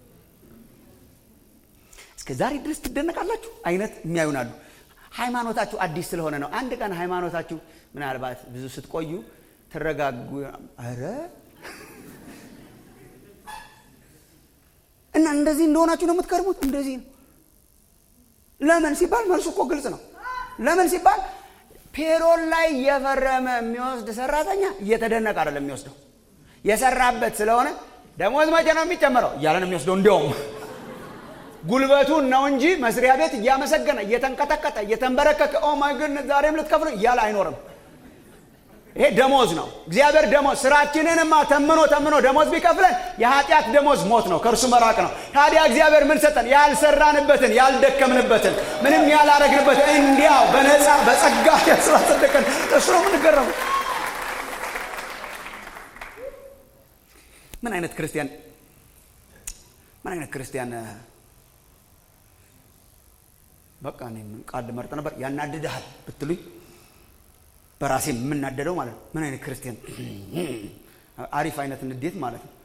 እስከ ዛሬ ድረስ ትደነቃላችሁ አይነት የሚያዩናሉ። ሃይማኖታችሁ አዲስ ስለሆነ ነው። አንድ ቀን ሃይማኖታችሁ ምናልባት ብዙ ስትቆዩ ትረጋጉ። ኧረ እና እንደዚህ እንደሆናችሁ ነው የምትከርሙት። እንደዚህ ነው። ለምን ሲባል መልሱ እኮ ግልጽ ነው። ለምን ሲባል ፔሮል ላይ እየፈረመ የሚወስድ ሰራተኛ እየተደነቀ አይደለም የሚወስደው የሰራበት ስለሆነ ደሞዝ መቼ ነው የሚጨመረው እያለ ነው የሚወስደው እንዲያውም ጉልበቱን ነው እንጂ መስሪያ ቤት እያመሰገነ እየተንቀጠቀጠ እየተንበረከከ ኦ ማይ ጉድነስ ዛሬም ልትከፍሉ እያለ አይኖርም። ይሄ ደሞዝ ነው። እግዚአብሔር ደሞዝ ስራችንንማ ተምኖ ተምኖ ደሞዝ ቢከፍለን የኃጢአት ደሞዝ ሞት ነው፣ ከእርሱ መራቅ ነው። ታዲያ እግዚአብሔር ምን ሰጠን? ያልሰራንበትን ያልደከምንበትን ምንም ያላረግንበትን እንዲያው በነፃ በጸጋ ስላጸደቀን እሱ ነው የምንገረመው። ምን አይነት ክርስቲያን ምን አይነት ክርስቲያን በቃ እኔ ምን ቃል ልመርጥ ነበር ያናድድሃል ብትሉኝ በራሴ የምናደደው ማለት ነው። ምን አይነት ክርስቲያን አሪፍ አይነት ንዴት ማለት ነው።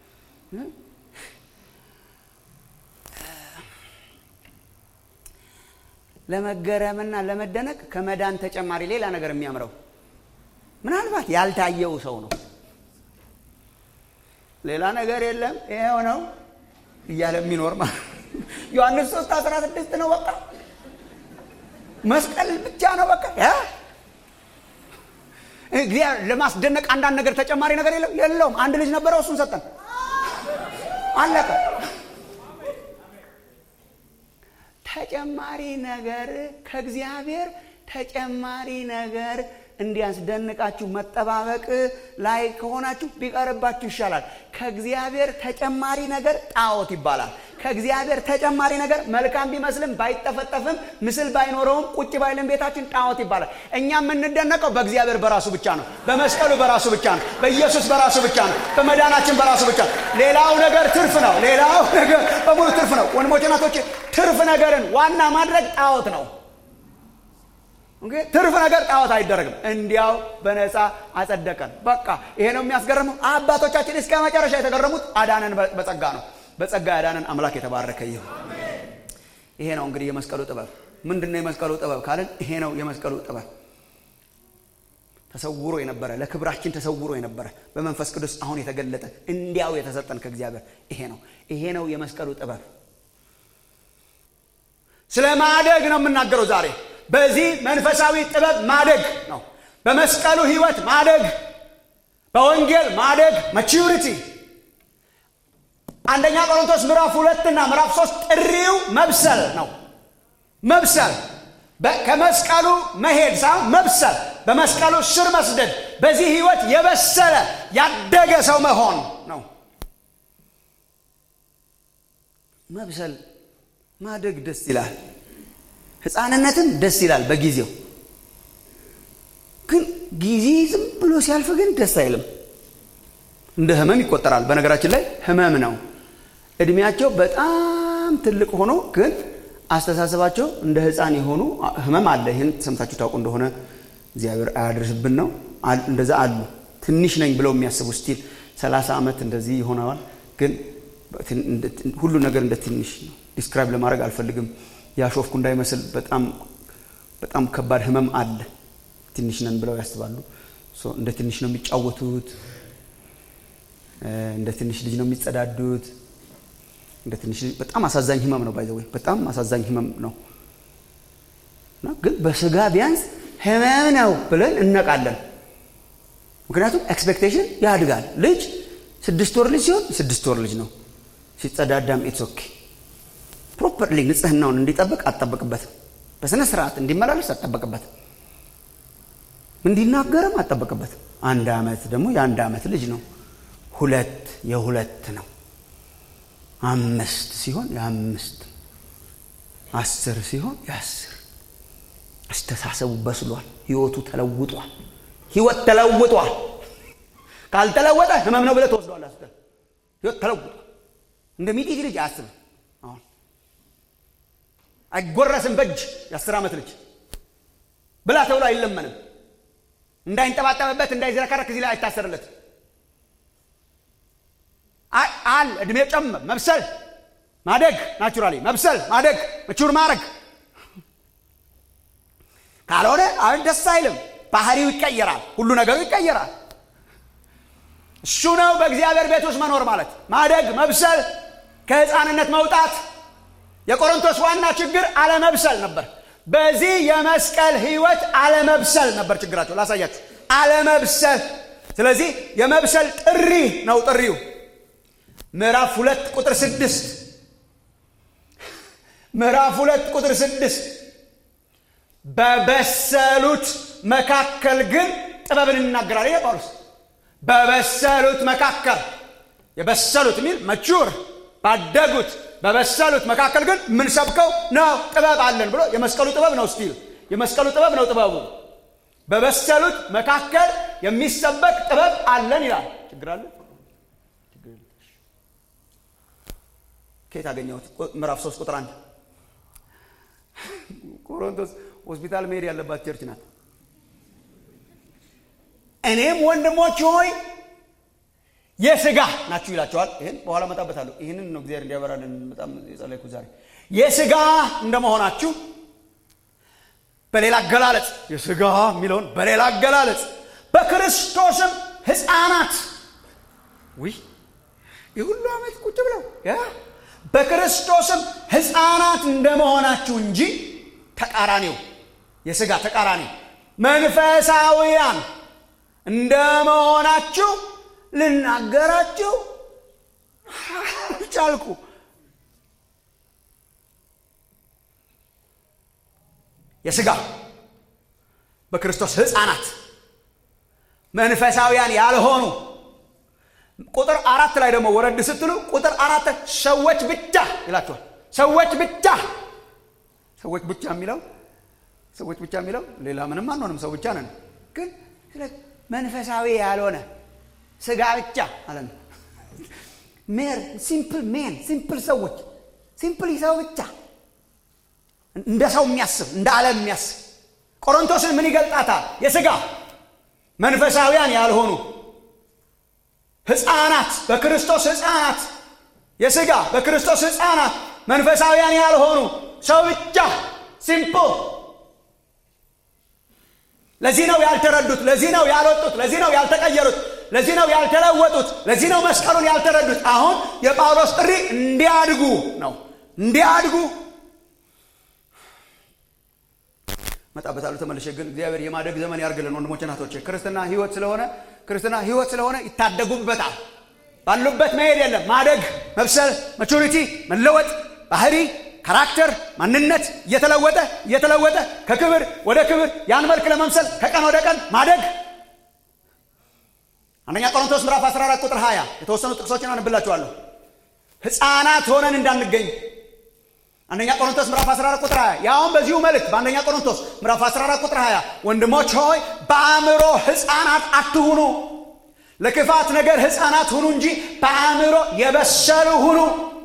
ለመገረምና ለመደነቅ ከመዳን ተጨማሪ ሌላ ነገር የሚያምረው ምናልባት ያልታየው ሰው ነው። ሌላ ነገር የለም ይሄው ነው እያለ የሚኖር ማለት ነው። ዮሐንስ 3 16 ነው በቃ መስቀል ብቻ ነው በቃ ያ እግዚአብሔር ለማስደነቅ አንዳንድ ነገር ተጨማሪ ነገር የለም የለውም። አንድ ልጅ ነበረው እሱን ሰጠን፣ አለቀ። ተጨማሪ ነገር ከእግዚአብሔር ተጨማሪ ነገር እንዲያስደንቃችሁ መጠባበቅ ላይ ከሆናችሁ ቢቀርባችሁ ይሻላል። ከእግዚአብሔር ተጨማሪ ነገር ጣዖት ይባላል። ከእግዚአብሔር ተጨማሪ ነገር መልካም ቢመስልም ባይጠፈጠፍም ምስል ባይኖረውም ቁጭ ባይልም ቤታችን ጣዖት ይባላል። እኛ የምንደነቀው በእግዚአብሔር በራሱ ብቻ ነው። በመስቀሉ በራሱ ብቻ ነው። በኢየሱስ በራሱ ብቻ ነው። በመዳናችን በራሱ ብቻ ነው። ሌላው ነገር ትርፍ ነው። ሌላው ነገር በሙሉ ትርፍ ነው። ወንድሞች እናቶች፣ ትርፍ ነገርን ዋና ማድረግ ጣዖት ነው። ኦኬ፣ ትርፍ ነገር ጣዖት አይደረግም። እንዲያው በነፃ አጸደቀን። በቃ ይሄ ነው የሚያስገርመው። አባቶቻችን እስከ መጨረሻ የተገረሙት አዳነን በጸጋ ነው። በጸጋ ያዳነን አምላክ የተባረከ ይሁን። ይሄ ነው እንግዲህ የመስቀሉ ጥበብ። ምንድን ነው የመስቀሉ ጥበብ ካልን ይሄ ነው የመስቀሉ ጥበብ። ተሰውሮ የነበረ ለክብራችን ተሰውሮ የነበረ በመንፈስ ቅዱስ አሁን የተገለጠ እንዲያው የተሰጠን ከእግዚአብሔር ይሄ ነው። ይሄ ነው የመስቀሉ ጥበብ። ስለ ማደግ ነው የምናገረው ዛሬ። በዚህ መንፈሳዊ ጥበብ ማደግ ነው። በመስቀሉ ሕይወት ማደግ፣ በወንጌል ማደግ ማቹሪቲ አንደኛ ቆሮንቶስ ምዕራፍ ሁለትና ምዕራፍ ሶስት ጥሪው መብሰል ነው መብሰል ከመስቀሉ መሄድ ሳይሆን መብሰል በመስቀሉ ስር መስደድ በዚህ ህይወት የበሰለ ያደገ ሰው መሆን ነው መብሰል ማደግ ደስ ይላል ህፃንነትም ደስ ይላል በጊዜው ግን ጊዜ ዝም ብሎ ሲያልፍ ግን ደስ አይልም እንደ ህመም ይቆጠራል በነገራችን ላይ ህመም ነው እድሜያቸው በጣም ትልቅ ሆኖ ግን አስተሳሰባቸው እንደ ህፃን የሆኑ ህመም አለ ይህን ሰምታችሁ ታውቁ እንደሆነ እግዚአብሔር አያደርስብን ነው እንደዛ አሉ ትንሽ ነኝ ብለው የሚያስቡ ስቲል ሰላሳ ዓመት እንደዚህ ይሆነዋል ግን ሁሉ ነገር እንደ ትንሽ ነው ዲስክራይብ ለማድረግ አልፈልግም ያሾፍኩ እንዳይመስል በጣም በጣም ከባድ ህመም አለ ትንሽ ነን ብለው ያስባሉ እንደ ትንሽ ነው የሚጫወቱት እንደ ትንሽ ልጅ ነው የሚጸዳዱት እንደ ትንሽ ልጅ በጣም አሳዛኝ ህመም ነው ባይዘወይ በጣም አሳዛኝ ህመም ነው ግን በስጋ ቢያንስ ህመም ነው ብለን እነቃለን ምክንያቱም ኤክስፔክቴሽን ያድጋል ልጅ ስድስት ወር ልጅ ሲሆን ስድስት ወር ልጅ ነው ሲጸዳዳም ኢትስ ኦኬ ፕሮፐርሊ ንጽህናውን እንዲጠብቅ አጠበቅበትም በስነ ስርዓት እንዲመላለስ አጠበቅበትም እንዲናገርም አጠበቅበትም አንድ ዓመት ደግሞ የአንድ ዓመት ልጅ ነው ሁለት የሁለት ነው አምስት ሲሆን የአምስት አስር ሲሆን የአስር አስተሳሰቡ በስሏል ህይወቱ ተለውጧል ህይወት ተለውጧል ካልተለወጠ ህመም ነው ብለ ተወስዷል አስ ህይወት ተለውጧል እንደ ሚጢት ልጅ አያስብም አሁን አይጎረስም በእጅ የአስር ዓመት ልጅ ብላ ተብሎ አይለመንም እንዳይንጠባጠብበት እንዳይዝረከረክ እዚህ ላይ አይታሰርለት አል እድሜ ጨም መብሰል ማደግ ናቹራሊ መብሰል ማደግ መቹር ማድረግ ካልሆነ አሁን ደስ አይልም ባህሪው ይቀየራል ሁሉ ነገሩ ይቀየራል እሱ ነው በእግዚአብሔር ቤት ውስጥ መኖር ማለት ማደግ መብሰል ከህፃንነት መውጣት የቆሮንቶስ ዋና ችግር አለመብሰል ነበር በዚህ የመስቀል ህይወት አለመብሰል ነበር ችግራቸው ላሳያችሁ አለመብሰል ስለዚህ የመብሰል ጥሪ ነው ጥሪው ምዕራፍ ሁለት ቁጥር ስድስት ምዕራፍ ሁለት ቁጥር ስድስት በበሰሉት መካከል ግን ጥበብን ይናገራል ይሄ ጳውሎስ በበሰሉት መካከል የበሰሉት የሚል መቹር ባደጉት በበሰሉት መካከል ግን የምንሰብከው ነው ጥበብ አለን ብሎ የመስቀሉ ጥበብ ነው ስቲል የመስቀሉ ጥበብ ነው ጥበቡ በበሰሉት መካከል የሚሰበክ ጥበብ አለን ይላል ችግር አለ ከየት አገኘሁት ምዕራፍ ሶስት ቁጥር አንድ ቆሮንቶስ ሆስፒታል መሄድ ያለባት ቸርች ናት እኔም ወንድሞች ሆይ የስጋ ናችሁ ይላቸዋል ይህን በኋላ መጣበታለሁ ይህንን ነው እግዚአብሔር እንዲያበራልን በጣም የጸለይኩት ዛሬ የስጋ እንደመሆናችሁ በሌላ አገላለጽ የስጋ የሚለውን በሌላ አገላለጽ በክርስቶስም ህፃናት ውይ የሁሉ ዓመት ቁጭ ብለው በክርስቶስም ህፃናት እንደመሆናችሁ እንጂ ተቃራኒው የስጋ ተቃራኒ መንፈሳዊያን እንደመሆናችሁ ልናገራችሁ ቻልኩ የስጋ በክርስቶስ ህፃናት መንፈሳዊያን ያልሆኑ ቁጥር አራት ላይ ደግሞ ወረድ ስትሉ ቁጥር አራት ሰዎች ብቻ ይላቸዋል ሰዎች ብቻ ሰዎች ብቻ የሚለው ሰዎች ብቻ የሚለው ሌላ ምንም አንሆንም ሰው ብቻ ነን ግን መንፈሳዊ ያልሆነ ስጋ ብቻ ማለት ነው ሜር ሲምፕል ሜን ሲምፕል ሰዎች ሲምፕል ሰው ብቻ እንደ ሰው የሚያስብ እንደ ዓለም የሚያስብ ቆሮንቶስን ምን ይገልጣታል የስጋ መንፈሳዊያን ያልሆኑ ህፃናት በክርስቶስ ህፃናት የስጋ በክርስቶስ ህፃናት መንፈሳዊያን ያልሆኑ ሰው ብቻ ሲምፕል ለዚህ ነው ያልተረዱት ለዚህ ነው ያልወጡት ለዚህ ነው ያልተቀየሩት ለዚህ ነው ያልተለወጡት ለዚህ ነው መስቀሉን ያልተረዱት አሁን የጳውሎስ ጥሪ እንዲያድጉ ነው እንዲያድጉ መጣበታሉ ተመልሼ ግን እግዚአብሔር የማደግ ዘመን ያርግልን ወንድሞች እናቶቼ ክርስትና ህይወት ስለሆነ ክርስትና ህይወት ስለሆነ ይታደጉበታል ባሉበት መሄድ የለም ማደግ መብሰል ማቹሪቲ መለወጥ ባህሪ ካራክተር ማንነት እየተለወጠ እየተለወጠ ከክብር ወደ ክብር ያን መልክ ለመምሰል ከቀን ወደ ቀን ማደግ አንደኛ ቆሮንቶስ ምዕራፍ 14 ቁጥር 20 የተወሰኑ ጥቅሶችን አነብላችኋለሁ ህፃናት ሆነን እንዳንገኝ አንደኛ ቆሮንቶስ ምዕራፍ 14 ቁጥር 20 ያውም በዚሁ መልእክት በአንደኛ ቆሮንቶስ ምዕራፍ 14 ቁጥር 20 ወንድሞች ሆይ በአእምሮ ህፃናት አትሁኑ ለክፋት ነገር ህፃናት ሁኑ እንጂ በአእምሮ የበሰሉ ሁኑ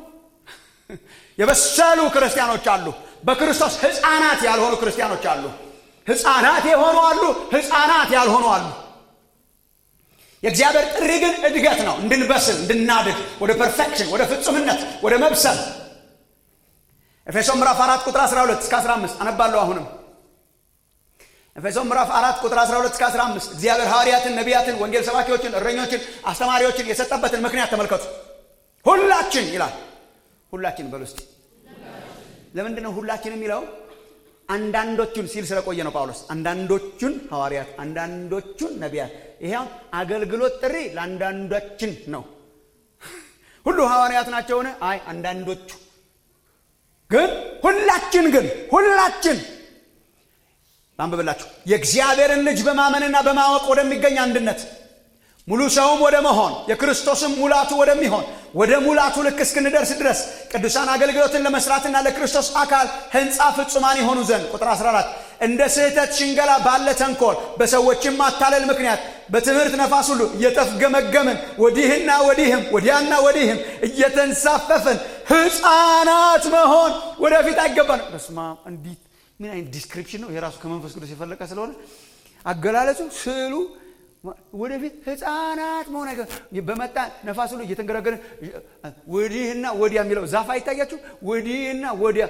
የበሰሉ ክርስቲያኖች አሉ በክርስቶስ ህፃናት ያልሆኑ ክርስቲያኖች አሉ ህፃናት የሆኑ አሉ ህፃናት ያልሆኑ አሉ የእግዚአብሔር ጥሪ ግን እድገት ነው እንድንበስል እንድናድግ ወደ ፐርፌክሽን ወደ ፍጹምነት ወደ መብሰል ኤፌሶን ምዕራፍ 4 ቁጥር 12 እስከ 15 አነባለሁ አሁንም ኤፌሶን ምዕራፍ 4 ቁጥር 12 እስከ 15 እግዚአብሔር ሐዋርያትን ነቢያትን ወንጌል ሰባኪዎችን እረኞችን አስተማሪዎችን የሰጠበትን ምክንያት ተመልከቱ ሁላችን ይላል ሁላችን በሉ እስቲ ለምንድን ነው ሁላችን የሚለው አንዳንዶቹን ሲል ስለቆየ ነው ጳውሎስ አንዳንዶቹን ሐዋርያት አንዳንዶቹን ነቢያት ይሄ አገልግሎት ጥሪ ለአንዳንዶችን ነው ሁሉ ሐዋርያት ናቸውን አይ አንዳንዶቹ ግን ሁላችን ግን ሁላችን አንብብላችሁ የእግዚአብሔርን ልጅ በማመንና በማወቅ ወደሚገኝ አንድነት ሙሉ ሰውም ወደ መሆን የክርስቶስም ሙላቱ ወደሚሆን ወደ ሙላቱ ልክ እስክንደርስ ድረስ ቅዱሳን አገልግሎትን ለመስራትና ለክርስቶስ አካል ህንፃ ፍጹማን የሆኑ ዘንድ ቁጥር 14 እንደ ስህተት ሽንገላ ባለ ተንኮል በሰዎችም ማታለል ምክንያት በትምህርት ነፋስ ሁሉ እየተፍገመገምን ወዲህና ወዲህም ወዲያና ወዲህም እየተንሳፈፍን ህፃናት መሆን ወደፊት አይገባን በስማ እንዲት ምን አይነት ዲስክሪፕሽን ነው የራሱ ከመንፈስ ቅዱስ የፈለቀ ስለሆነ አገላለጹ ስዕሉ ወደፊት ህፃናት መሆን አይገ በመጣ ነፋስ ሁሉ እየተንገረገረ ወዲህና ወዲያ የሚለው ዛፍ አይታያችሁ ወዲህና ወዲያ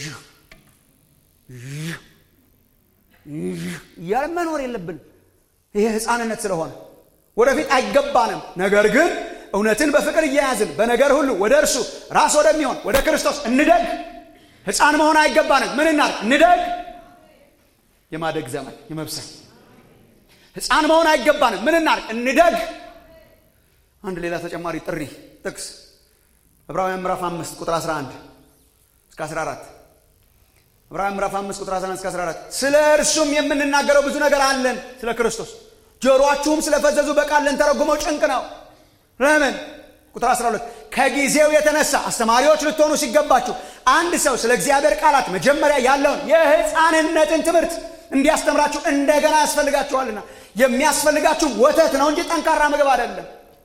እያለ መኖር የለብንም ይሄ ህፃንነት ስለሆነ ወደፊት አይገባንም ነገር ግን እውነትን በፍቅር እየያዝን በነገር ሁሉ ወደ እርሱ ራስ ወደሚሆን ወደ ክርስቶስ እንደግ ህፃን መሆን አይገባንም ምን እናር እንደግ የማደግ ዘመን የመብሰል ህፃን መሆን አይገባንም ምን እናርግ እንደግ አንድ ሌላ ተጨማሪ ጥሪ ጥቅስ ዕብራውያን ምዕራፍ 5 ቁጥር 11 እስከ 14 ዕብራውያን ምዕራፍ 5 ቁጥር 11 እስከ 14 ስለ እርሱም የምንናገረው ብዙ ነገር አለን ስለ ክርስቶስ ጆሮአችሁም ስለፈዘዙ በቃል ልንተረጉመው ጭንቅ ነው ለምን ቁጥር 12 ከጊዜው የተነሳ አስተማሪዎች ልትሆኑ ሲገባችሁ አንድ ሰው ስለ እግዚአብሔር ቃላት መጀመሪያ ያለውን የህፃንነትን ትምህርት እንዲያስተምራችሁ እንደገና ያስፈልጋችኋልና የሚያስፈልጋችሁም ወተት ነው እንጂ ጠንካራ ምግብ አይደለም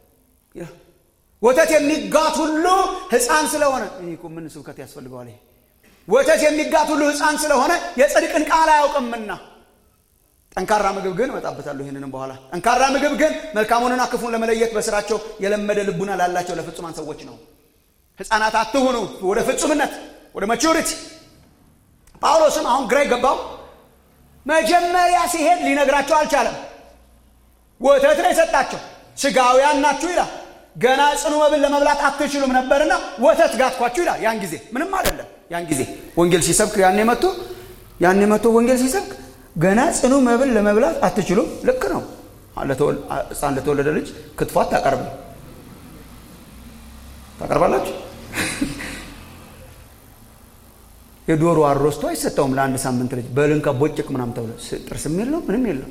ወተት የሚጋት ሁሉ ህፃን ስለሆነ ይህ ምን ስብከት ያስፈልገዋል ይሄ ወተት የሚጋት ሁሉ ህፃን ስለሆነ የጽድቅን ቃል አያውቅምና ጠንካራ ምግብ ግን እመጣበታለሁ ይህንንም በኋላ ጠንካራ ምግብ ግን መልካሙንና ክፉን ለመለየት በስራቸው የለመደ ልቡና ላላቸው ለፍጹማን ሰዎች ነው ህፃናት አትሁኑ ወደ ፍጹምነት ወደ ማቹሪቲ ጳውሎስም አሁን ግራ ገባው መጀመሪያ ሲሄድ ሊነግራቸው አልቻለም ወተት ነው የሰጣቸው ስጋውያን ናችሁ ይላል ገና ጽኑ መብል ለመብላት አትችሉም ነበርና ወተት ጋትኳችሁ ይላል ያን ጊዜ ምንም አይደለም ያን ጊዜ ወንጌል ሲሰብክ ያኔ መጥቶ ያኔ መጥቶ ወንጌል ሲሰብክ ገና ጽኑ መብል ለመብላት አትችሉም ልክ ነው ህፃን ለተወለደ ልጅ ክትፎ አታቀርብ ታቀርባላችሁ የዶሮ አሮስቶ አይሰጠውም ለአንድ ሳምንት ልጅ በልንካ ቦጭቅ ምናም ተብሎ ጥርስም የለው ምንም የለው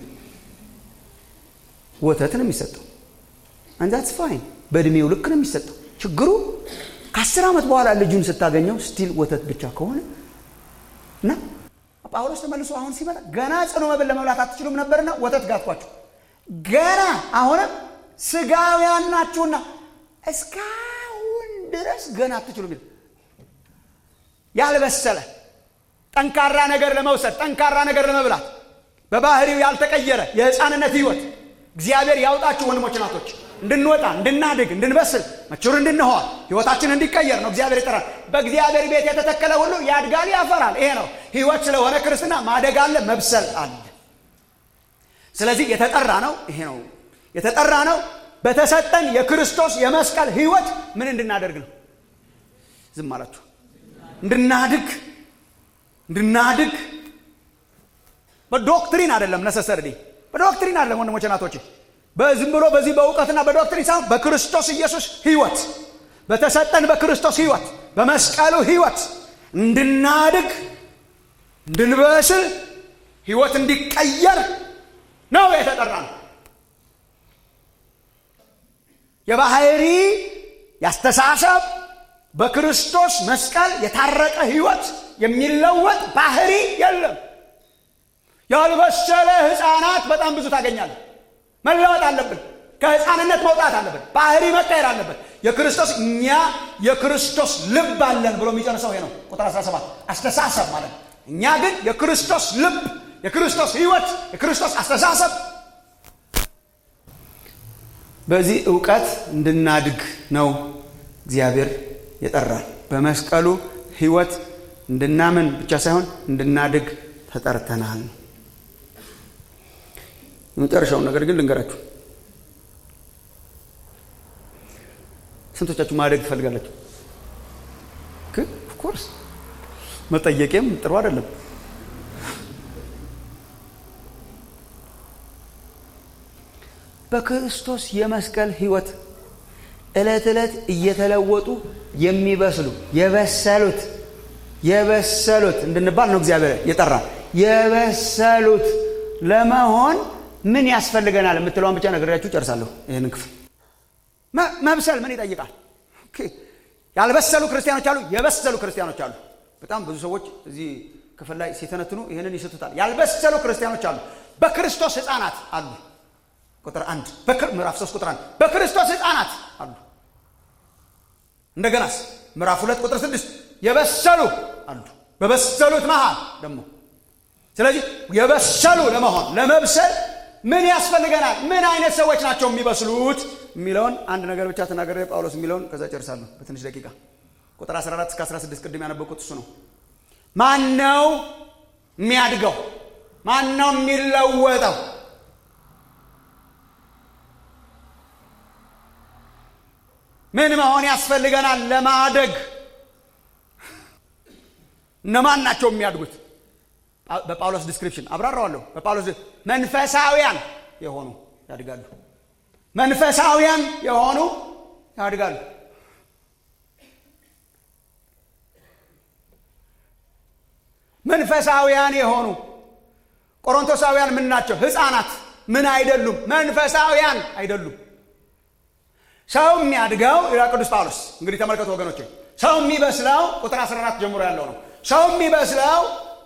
ወተት ነው የሚሰጠው አንዛትስ ፋይን በእድሜው ልክ ነው የሚሰጠው ችግሩ ከአስር ዓመት በኋላ ልጁን ስታገኘው ስቲል ወተት ብቻ ከሆነ እና ጳውሎስ ተመልሶ አሁን ሲመጣ ገና ጽኑ መብል ለመብላት አትችሉም ነበርና ወተት ጋትኳችሁ ገና አሁንም ስጋውያን ናችሁና እስካሁን ድረስ ገና አትችሉም ያልበሰለ ጠንካራ ነገር ለመውሰድ ጠንካራ ነገር ለመብላት በባህሪው ያልተቀየረ የህፃንነት ህይወት እግዚአብሔር ያውጣችሁ ወንድሞች ናቶች እንድንወጣ እንድናድግ እንድንበስል መችሩ እንድንሆን ህይወታችን እንዲቀየር ነው እግዚአብሔር ይጠራል በእግዚአብሔር ቤት የተተከለ ሁሉ ያድጋል ያፈራል ይሄ ነው ህይወት ስለሆነ ክርስትና ማደግ አለ መብሰል አለ ስለዚህ የተጠራ ነው ይሄ ነው የተጠራ ነው በተሰጠን የክርስቶስ የመስቀል ህይወት ምን እንድናደርግ ነው ዝም አላችሁ እንድናድግ እንድናድግ በዶክትሪን አይደለም ነሰሰርዲ በዶክትሪን አይደለም ወንድሞቼ ናቶቼ በዝም ብሎ በዚህ በእውቀትና በዶክትሪን ሳይሆን በክርስቶስ ኢየሱስ ህይወት በተሰጠን በክርስቶስ ህይወት በመስቀሉ ህይወት እንድናድግ እንድንበስል ህይወት እንዲቀየር ነው የተጠራ ነው የባህሪ ያስተሳሰብ በክርስቶስ መስቀል የታረቀ ህይወት የሚለወጥ ባህሪ የለም ያልበሰለ ህፃናት በጣም ብዙ ታገኛለ መለወጥ አለብን ከህፃንነት መውጣት አለብን ባህሪ መቀየር አለብን የክርስቶስ እኛ የክርስቶስ ልብ አለን ብሎ የሚጨርሰው ይሄ ነው ቁጥር 17 አስተሳሰብ ማለት ነው እኛ ግን የክርስቶስ ልብ የክርስቶስ ህይወት የክርስቶስ አስተሳሰብ በዚህ እውቀት እንድናድግ ነው እግዚአብሔር የጠራል በመስቀሉ ህይወት እንድናምን ብቻ ሳይሆን እንድናድግ ተጠርተናል የመጨረሻውን ነገር ግን ልንገራችሁ ስንቶቻችሁ ማደግ ትፈልጋላችሁ ኦፍኮርስ መጠየቄም ጥሩ አይደለም በክርስቶስ የመስቀል ህይወት ዕለት ዕለት እየተለወጡ የሚበስሉ የበሰሉት የበሰሉት እንድንባል ነው እግዚአብሔር የጠራ የበሰሉት ለመሆን ምን ያስፈልገናል የምትለውን ብቻ ነግሬያችሁ ጨርሳለሁ ይህንን ክፍል መብሰል ምን ይጠይቃል ያልበሰሉ ክርስቲያኖች አሉ የበሰሉ ክርስቲያኖች አሉ በጣም ብዙ ሰዎች እዚህ ክፍል ላይ ሲተነትኑ ይህንን ይስቱታል ያልበሰሉ ክርስቲያኖች አሉ በክርስቶስ ህፃናት አሉ ቁጥር አንድ ምዕራፍ 3 ቁጥር አንድ በክርስቶስ ህፃናት አሉ እንደገናስ ምዕራፍ ሁለት ቁጥር ስድስት የበሰሉ አሉ በበሰሉት መሃል ደግሞ ስለዚህ የበሰሉ ለመሆን ለመብሰል ምን ያስፈልገናል ምን አይነት ሰዎች ናቸው የሚበስሉት የሚለውን አንድ ነገር ብቻ ተናገረ ጳውሎስ የሚለውን ከዛ ጨርሳለሁ በትንሽ ደቂቃ ቁጥር 14 እስከ 16 ቅድም ያነበቁት እሱ ነው ማን ነው የሚያድገው ማን ነው የሚለወጠው ምን መሆን ያስፈልገናል ለማደግ እነማን ናቸው የሚያድጉት በጳውሎስ ዲስክሪፕሽን አብራራዋለሁ በጳውሎስ መንፈሳውያን የሆኑ ያድጋሉ መንፈሳውያን የሆኑ ያድጋሉ መንፈሳውያን የሆኑ ቆሮንቶሳውያን ምን ናቸው ህፃናት ምን አይደሉም መንፈሳውያን አይደሉም ሰው የሚያድገው ይላል ቅዱስ ጳውሎስ እንግዲህ ተመልከቱ ወገኖች ሰው የሚበስለው ቁጥር 14 ጀምሮ ያለው ነው ሰው የሚበስለው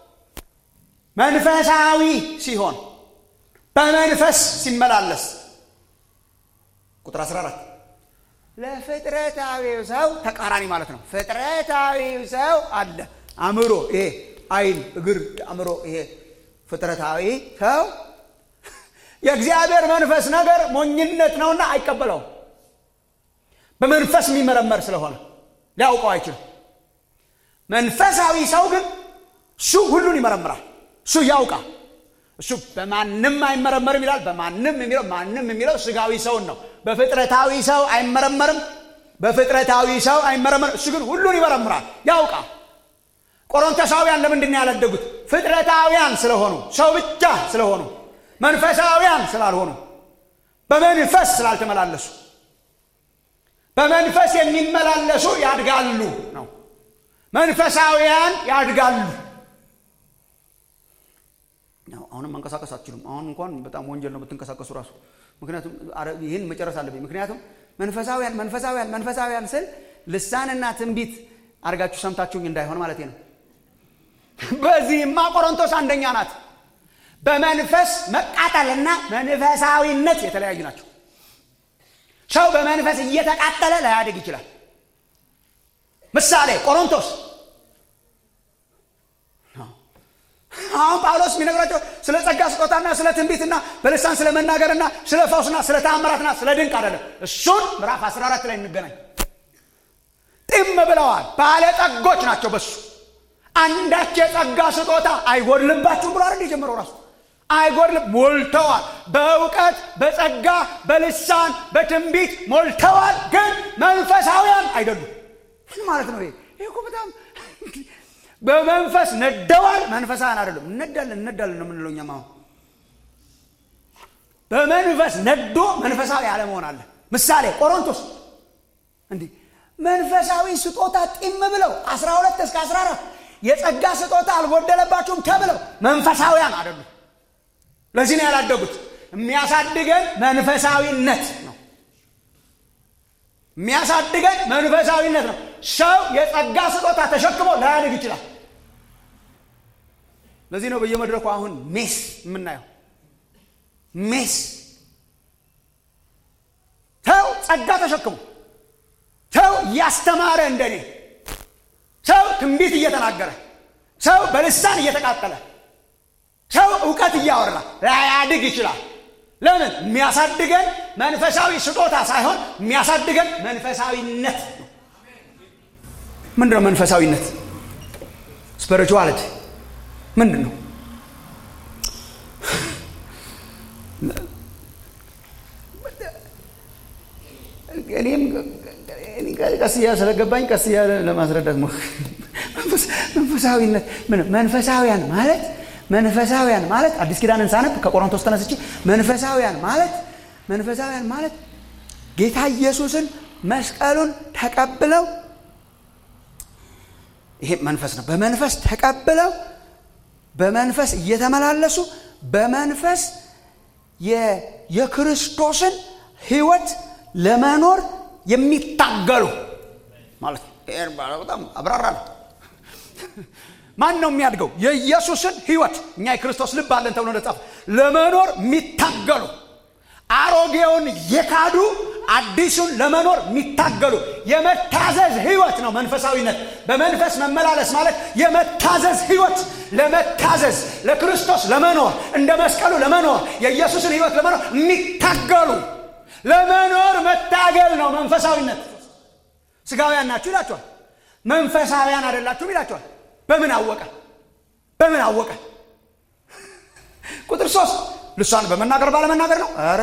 መንፈሳዊ ሲሆን በመንፈስ ሲመላለስ ቁጥር 14 ለፍጥረታዊው ሰው ተቃራኒ ማለት ነው ፍጥረታዊው ሰው አለ አእምሮ ይሄ አይን እግር አእምሮ ይሄ ፍጥረታዊ ሰው የእግዚአብሔር መንፈስ ነገር ሞኝነት ነውና አይቀበለውም በመንፈስ የሚመረመር ስለሆነ ሊያውቀው አይችልም መንፈሳዊ ሰው ግን እሱ ሁሉን ይመረምራል እሱ ያውቃል እሱ በማንም አይመረመርም ይላል በማንም የሚለው ማንም የሚለው ስጋዊ ሰውን ነው በፍጥረታዊ ሰው አይመረመርም በፍጥረታዊ ሰው አይመረመርም እሱ ግን ሁሉን ይመረምራል ያውቃል ቆሮንቶሳውያን ለምንድን ያላደጉት ፍጥረታውያን ስለሆኑ ሰው ብቻ ስለሆኑ መንፈሳውያን ስላልሆኑ በመንፈስ ስላልተመላለሱ በመንፈስ የሚመላለሱ ያድጋሉ ነው መንፈሳውያን ያድጋሉ አሁንም መንቀሳቀስ አትችሉም አሁን እንኳን በጣም ወንጀል ነው ብትንቀሳቀሱ ራሱ ምክንያቱም ይህን መጨረስ አለብኝ ምክንያቱም መንፈሳውያን መንፈሳውያን መንፈሳውያን ስል ልሳንና ትንቢት አድርጋችሁ ሰምታችሁኝ እንዳይሆን ማለት ነው በዚህማ ቆሮንቶስ አንደኛ ናት በመንፈስ መቃጠልና መንፈሳዊነት የተለያዩ ናቸው ሰው በመንፈስ እየተቃጠለ ላያድግ ይችላል ምሳሌ ቆሮንቶስ አሁን ጳውሎስ የሚነግራቸው ስለ ጸጋ ስጦታና ስለ ትንቢትና በልሳን ስለ መናገርና ስለ ፈውስና ስለ ተአምራትና ስለ ድንቅ አይደለም እሱን ምዕራፍ 14 ላይ እንገናኝ ጢም ብለዋል ባለጸጎች ናቸው በሱ አንዳች የጸጋ ስጦታ አይጎድልባችሁም ብሎ አይደል የጀመረው ራሱ አይጎድልም ሞልተዋል በእውቀት በጸጋ በልሳን በትንቢት ሞልተዋል ግን መንፈሳውያን አይደሉም ምን ማለት ነው ይሄ ይሄ እኮ በጣም በመንፈስ ነደዋል መንፈሳውያን አይደሉም እነዳለን እነዳለን ነው የምንለው እኛም አሁን በመንፈስ ነዶ መንፈሳዊ አለመሆን አለ ምሳሌ ቆሮንቶስ እንዲህ መንፈሳዊ ስጦታ ጢም ብለው 12 እስከ 14 የጸጋ ስጦታ አልጎደለባችሁም ተብለው መንፈሳውያን አይደሉም ለዚህ ነው ያላደጉት የሚያሳድገን መንፈሳዊነት ነው የሚያሳድገን መንፈሳዊነት ነው ሰው የጸጋ ስጦታ ተሸክሞ ላያድግ ይችላል ለዚህ ነው በየመድረኩ አሁን ሜስ የምናየው ሜስ ሰው ጸጋ ተሸክሞ ሰው እያስተማረ እንደኔ ሰው ትንቢት እየተናገረ ሰው በልሳን እየተቃጠለ ሰው እውቀት እያወራ ላያድግ ይችላል ለምን የሚያሳድገን መንፈሳዊ ስጦታ ሳይሆን የሚያሳድገን መንፈሳዊነት ነው ምንድን ነው መንፈሳዊነት ስፒሪቹዋሊቲ ምንድን ነው እኔም ቀስ እያ ስለገባኝ ቀስ እያለ ለማስረዳት ሞ መንፈሳዊነት መንፈሳውያን ማለት መንፈሳውያን ማለት አዲስ ኪዳንን ሳነብ ከቆሮንቶስ ተነስቼ መንፈሳውያን ማለት መንፈሳውያን ማለት ጌታ ኢየሱስን መስቀሉን ተቀብለው ይሄ መንፈስ ነው በመንፈስ ተቀብለው በመንፈስ እየተመላለሱ በመንፈስ የክርስቶስን ህይወት ለመኖር የሚታገሉ ማለት ነው በጣም አብራራ ነው ማን ነው የሚያድገው የኢየሱስን ህይወት እኛ የክርስቶስ ልብ አለን ተብሎ እንደጻፈ ለመኖር የሚታገሉ አሮጌውን የካዱ አዲሱን ለመኖር የሚታገሉ የመታዘዝ ህይወት ነው መንፈሳዊነት በመንፈስ መመላለስ ማለት የመታዘዝ ህይወት ለመታዘዝ ለክርስቶስ ለመኖር እንደ መስቀሉ ለመኖር የኢየሱስን ህይወት ለመኖር የሚታገሉ ለመኖር መታገል ነው መንፈሳዊነት ስጋውያን ናችሁ ይላቸዋል መንፈሳውያን አይደላችሁም ይላቸዋል በምን አወቀ በምን አወቀ ቁጥር ሶስት ልሳን በመናገር ባለመናገር ነው አረ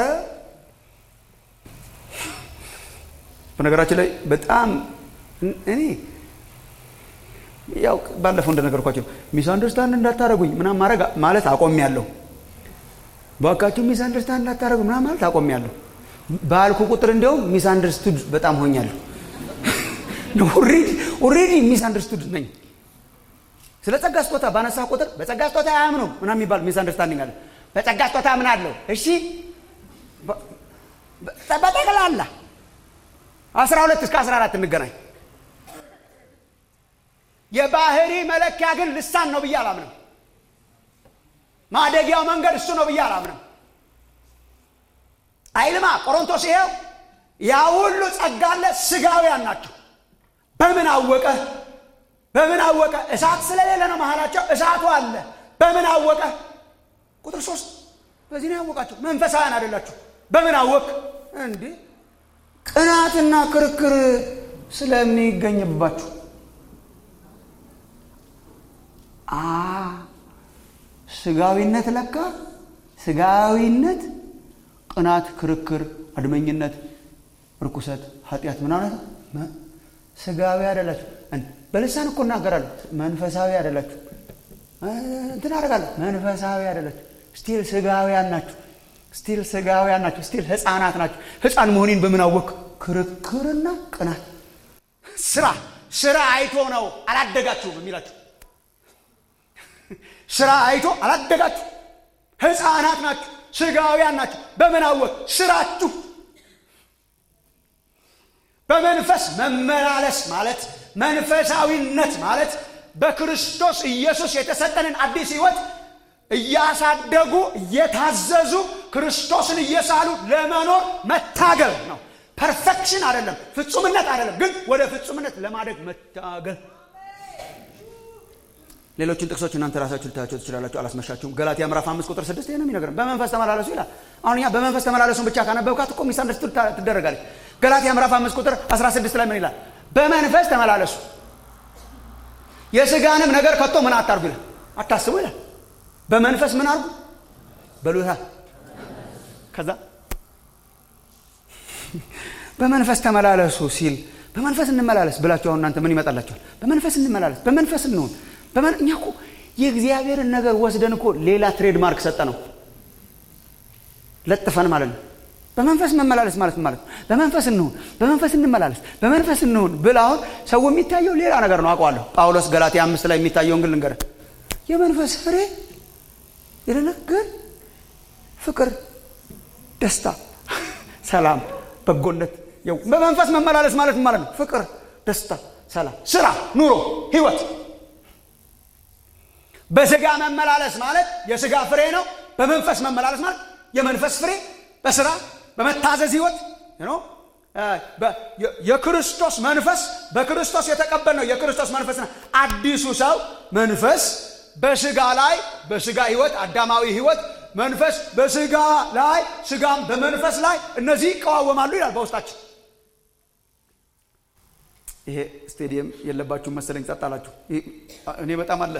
በነገራችን ላይ በጣም እኔ ያው ባለፈው እንደነገርኳቸው ሚስ አንደርስታንድ እንዳታደረጉኝ ምናም ማድረግ ማለት አቆም ያለሁ ባካችሁ ሚስ አንደርስታንድ እንዳታደረጉ ምናም ማለት አቆም ያለሁ ባልኩ ቁጥር እንዲያውም ሚስ አንደርስቱድ በጣም ሆኛለሁ ኦሬዲ ሚስ አንደርስቱድ ነኝ ስለ ጸጋ ስጦታ ባነሳ ቁጥር በጸጋ ስጦታ አያምኑም ምናም የሚባል ሚስ አንደርስታንዲንግ አለ በጸጋ ስጦታ አምናለሁ እሺ በጠቅላላ 12 እስከ 14 እንገናኝ የባህሪ መለኪያ ግን ልሳን ነው ብዬ አላምንም ማደጊያው መንገድ እሱ ነው ብዬ አላምንም አይልማ ቆሮንቶስ ይሄው ያ ሁሉ ጸጋ አለ ስጋውያን ናቸው በምን አወቀ በምን አወቀ እሳት ስለሌለ ነው መሀላቸው እሳቱ አለ በምን አወቀ ቁጥር ሶስት በዚህ ነው ያወቃቸው መንፈሳውያን አይደላችሁ በምን አወቅ እንዴ ቅናትና ክርክር ስለሚገኝባችሁ አ ስጋዊነት ለካ ስጋዊነት ቅናት ክርክር አድመኝነት ርኩሰት ኃጢአት ምናምን ስጋዊ አይደላችሁ በልሳን እኮ እናገራለሁ መንፈሳዊ አይደላችሁ እንትን አደርጋለሁ መንፈሳዊ አይደላችሁ ስቲል ስጋውያን ናችሁ ስቲል ስጋውያን ናችሁ ስቲል ህፃናት ናችሁ ህፃን መሆኔን በምን አወቅ ክርክርና ቅናት ስራ ስራ አይቶ ነው አላደጋችሁም የሚላችሁ ስራ አይቶ አላደጋችሁ ህፃናት ናችሁ ስጋውያን ናችሁ በምን አወቅ ስራችሁ በመንፈስ መመላለስ ማለት መንፈሳዊነት ማለት በክርስቶስ ኢየሱስ የተሰጠንን አዲስ ህይወት እያሳደጉ እየታዘዙ ክርስቶስን እየሳሉ ለመኖር መታገል ነው ፐርፌክሽን አይደለም ፍጹምነት አይደለም ግን ወደ ፍጹምነት ለማደግ መታገል ሌሎችን ጥቅሶች እናንተ ራሳችሁ ልታያቸው ትችላላችሁ አላስመሻችሁም ገላትያ ምዕራፍ አምስት ቁጥር ስድስት ይህ ነው የሚነግረን በመንፈስ ተመላለሱ ይላል አሁን እኛ በመንፈስ ተመላለሱን ብቻ ካነበብካት እኮ ሚሳንደርስቱ ትደረጋለች ገላትያ ምዕራፍ አምስት ቁጥር 16 ላይ ምን ይላል በመንፈስ ተመላለሱ የስጋንም ነገር ከቶ ምን አታርጉ ይላል አታስቡ ይላል በመንፈስ ምን አርጉ በሉታ ከዛ በመንፈስ ተመላለሱ ሲል በመንፈስ እንመላለስ ብላችሁ አሁን እናንተ ምን ይመጣላችኋል በመንፈስ እንመላለስ በመንፈስ እንሆን በመን እኛ እኮ የእግዚአብሔርን ነገር ወስደን እኮ ሌላ ትሬድማርክ ሰጠ ነው ለጥፈን ማለት ነው። በመንፈስ መመላለስ ማለት ማለት ነው። በመንፈስ እንሁን፣ በመንፈስ እንመላለስ፣ በመንፈስ እንሁን ብል አሁን ሰው የሚታየው ሌላ ነገር ነው አውቀዋለሁ። ጳውሎስ ገላትያ አምስት ላይ የሚታየውን ግን ልንገርህ የመንፈስ ፍሬ ይለና ግን ፍቅር፣ ደስታ፣ ሰላም፣ በጎነት የው በመንፈስ መመላለስ ማለት ማለት ነው። ፍቅር፣ ደስታ፣ ሰላም፣ ስራ፣ ኑሮ፣ ህይወት። በስጋ መመላለስ ማለት የስጋ ፍሬ ነው። በመንፈስ መመላለስ ማለት የመንፈስ ፍሬ በስራ በመታዘዝ ህይወት ነው። የክርስቶስ መንፈስ በክርስቶስ የተቀበልነው የክርስቶስ መንፈስ ነው። አዲሱ ሰው መንፈስ በስጋ ላይ በስጋ ህይወት አዳማዊ ህይወት መንፈስ በስጋ ላይ ስጋም በመንፈስ ላይ እነዚህ ይቀዋወማሉ ይላል በውስጣችን። ይሄ ስቴዲየም የለባችሁ መሰለኝ ጸጥ አላችሁ። እኔ በጣም አለ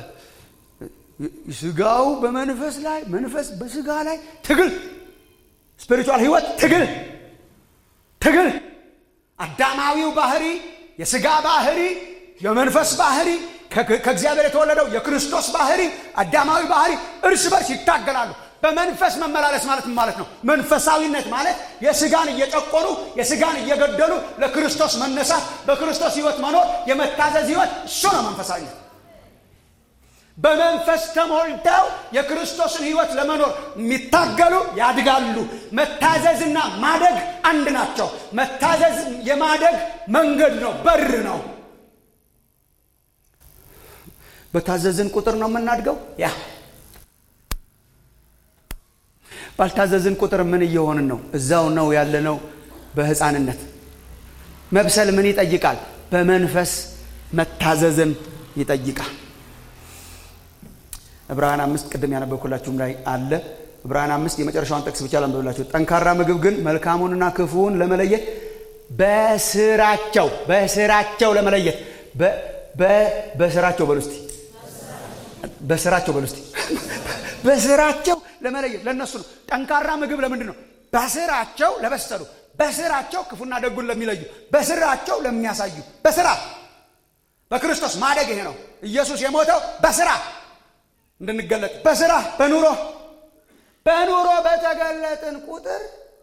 ስጋው በመንፈስ ላይ መንፈስ በስጋ ላይ ትግል ስፒሪቹዋል ህይወት ትግል ትግል አዳማዊው ባህሪ የስጋ ባህሪ የመንፈስ ባህሪ ከእግዚአብሔር የተወለደው የክርስቶስ ባህሪ አዳማዊ ባህሪ እርስ በርስ ይታገላሉ። በመንፈስ መመላለስ ማለት ማለት ነው። መንፈሳዊነት ማለት የስጋን እየጨቆኑ የስጋን እየገደሉ ለክርስቶስ መነሳት፣ በክርስቶስ ህይወት መኖር፣ የመታዘዝ ህይወት እሱ ነው መንፈሳዊነት። በመንፈስ ተሞልተው የክርስቶስን ህይወት ለመኖር የሚታገሉ ያድጋሉ። መታዘዝና ማደግ አንድ ናቸው። መታዘዝ የማደግ መንገድ ነው፣ በር ነው። በታዘዝን ቁጥር ነው የምናድገው። ያ ባልታዘዝን ቁጥር ምን እየሆንን ነው? እዛው ነው ያለነው በህፃንነት። መብሰል ምን ይጠይቃል? በመንፈስ መታዘዝን ይጠይቃል። ዕብራውያን አምስት ቅድም ያነበብኩላችሁም ላይ አለ። ዕብራውያን አምስት የመጨረሻውን ጥቅስ ብቻ ላንብብላችሁ። ጠንካራ ምግብ ግን መልካሙንና ክፉውን ለመለየት በስራቸው በስራቸው ለመለየት በስራቸው በሉ እስቲ በስራቸው በሉ እስቲ በስራቸው ለመለየት ለእነሱ ነው። ጠንካራ ምግብ ለምንድን ነው? በስራቸው ለበሰሉ፣ በስራቸው ክፉና ደጉን ለሚለዩ፣ በስራቸው ለሚያሳዩ፣ በስራ በክርስቶስ ማደግ ይሄ ነው። ኢየሱስ የሞተው በስራ እንድንገለጥ በስራ በኑሮ በኑሮ በተገለጥን ቁጥር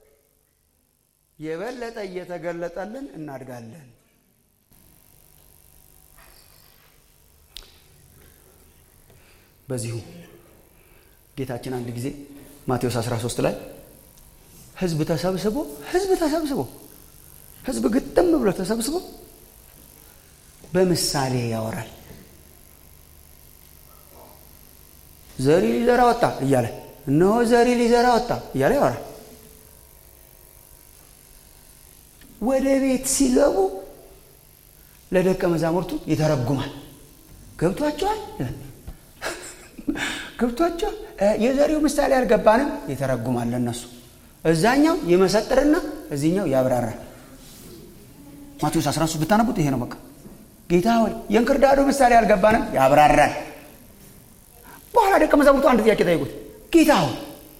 የበለጠ እየተገለጠልን እናድጋለን። በዚሁ ጌታችን አንድ ጊዜ ማቴዎስ 13 ላይ ህዝብ ተሰብስቦ ህዝብ ተሰብስቦ ህዝብ ግጥም ብሎ ተሰብስቦ በምሳሌ ያወራል። ዘሪ ሊዘራ ወጣ እያለ እነሆ ዘሪ ሊዘራ ወጣ እያለ ያወራል። ወደ ቤት ሲገቡ ለደቀ መዛሙርቱ ይተረጉማል። ገብቷቸዋል ገብቷቸዋል። የዘሪው ምሳሌ አልገባንም፣ ይተረጉማል ለእነሱ። እዛኛው ይመሰጥርና እዚህኛው ያብራራል። ማቴዎስ 13 ብታነቡት ይሄ ነው በቃ። ጌታ ሆይ የእንክርዳዱ ምሳሌ አልገባንም፣ ያብራራል። በኋላ ደቀ መዛሙርቱ አንድ ጥያቄ ጠይቁት። ጌታ ሆይ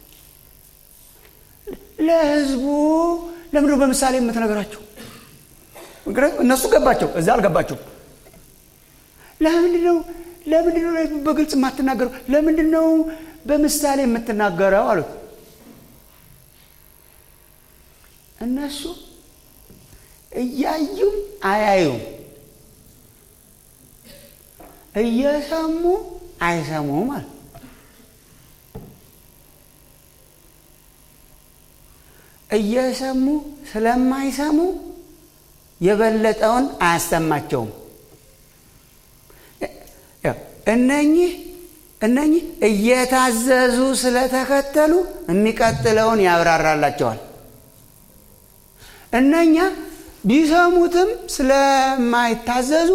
ለህዝቡ ለምንድነው በምሳሌ የምትነግራቸው? እነሱ ገባቸው፣ እዛ አልገባቸው። ለምንድነው ለምንድን ነው በግልጽ የማትናገረው? ለምንድን ነው በምሳሌ የምትናገረው አሉት። እነሱ እያዩም አያዩም፣ እየሰሙ አይሰሙም አለ። እየሰሙ ስለማይሰሙ የበለጠውን አያሰማቸውም። እነኚህ እነኚህ እየታዘዙ ስለተከተሉ የሚቀጥለውን ያብራራላቸዋል። እነኛ ቢሰሙትም ስለማይታዘዙ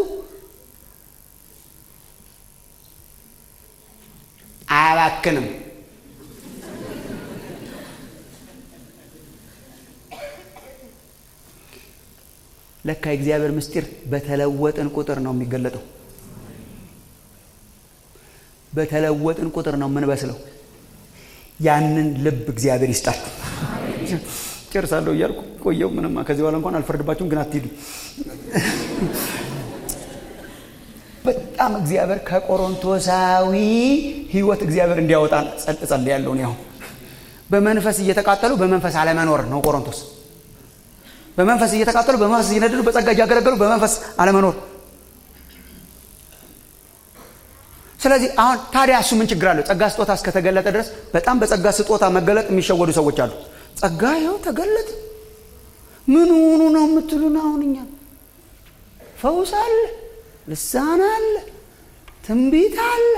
አያባክንም። ለካ የእግዚአብሔር ምስጢር በተለወጥን ቁጥር ነው የሚገለጠው። በተለወጥን ቁጥር ነው የምንበስለው። ያንን ልብ እግዚአብሔር ይስጣል። ጨርሳለሁ እያልኩ ቆየው። ምንም ከዚህ በኋላ እንኳን አልፈርድባችሁም፣ ግን አትሂዱ። በጣም እግዚአብሔር ከቆሮንቶሳዊ ህይወት እግዚአብሔር እንዲያወጣን ጸልያለሁ። እኔ አሁን በመንፈስ እየተቃጠሉ በመንፈስ አለመኖር ነው ቆሮንቶስ። በመንፈስ እየተቃጠሉ በመንፈስ እየነደዱ በጸጋ እያገለገሉ በመንፈስ አለመኖር። ስለዚህ አሁን ታዲያ እሱ ምን ችግር አለው? ጸጋ ስጦታ እስከተገለጠ ድረስ በጣም በጸጋ ስጦታ መገለጥ የሚሸወዱ ሰዎች አሉ። ጸጋ ይኸው ተገለጥ ምን ሆኑ ነው የምትሉን? አሁን እኛ ፈውስ አለ፣ ልሳን አለ፣ ትንቢት አለ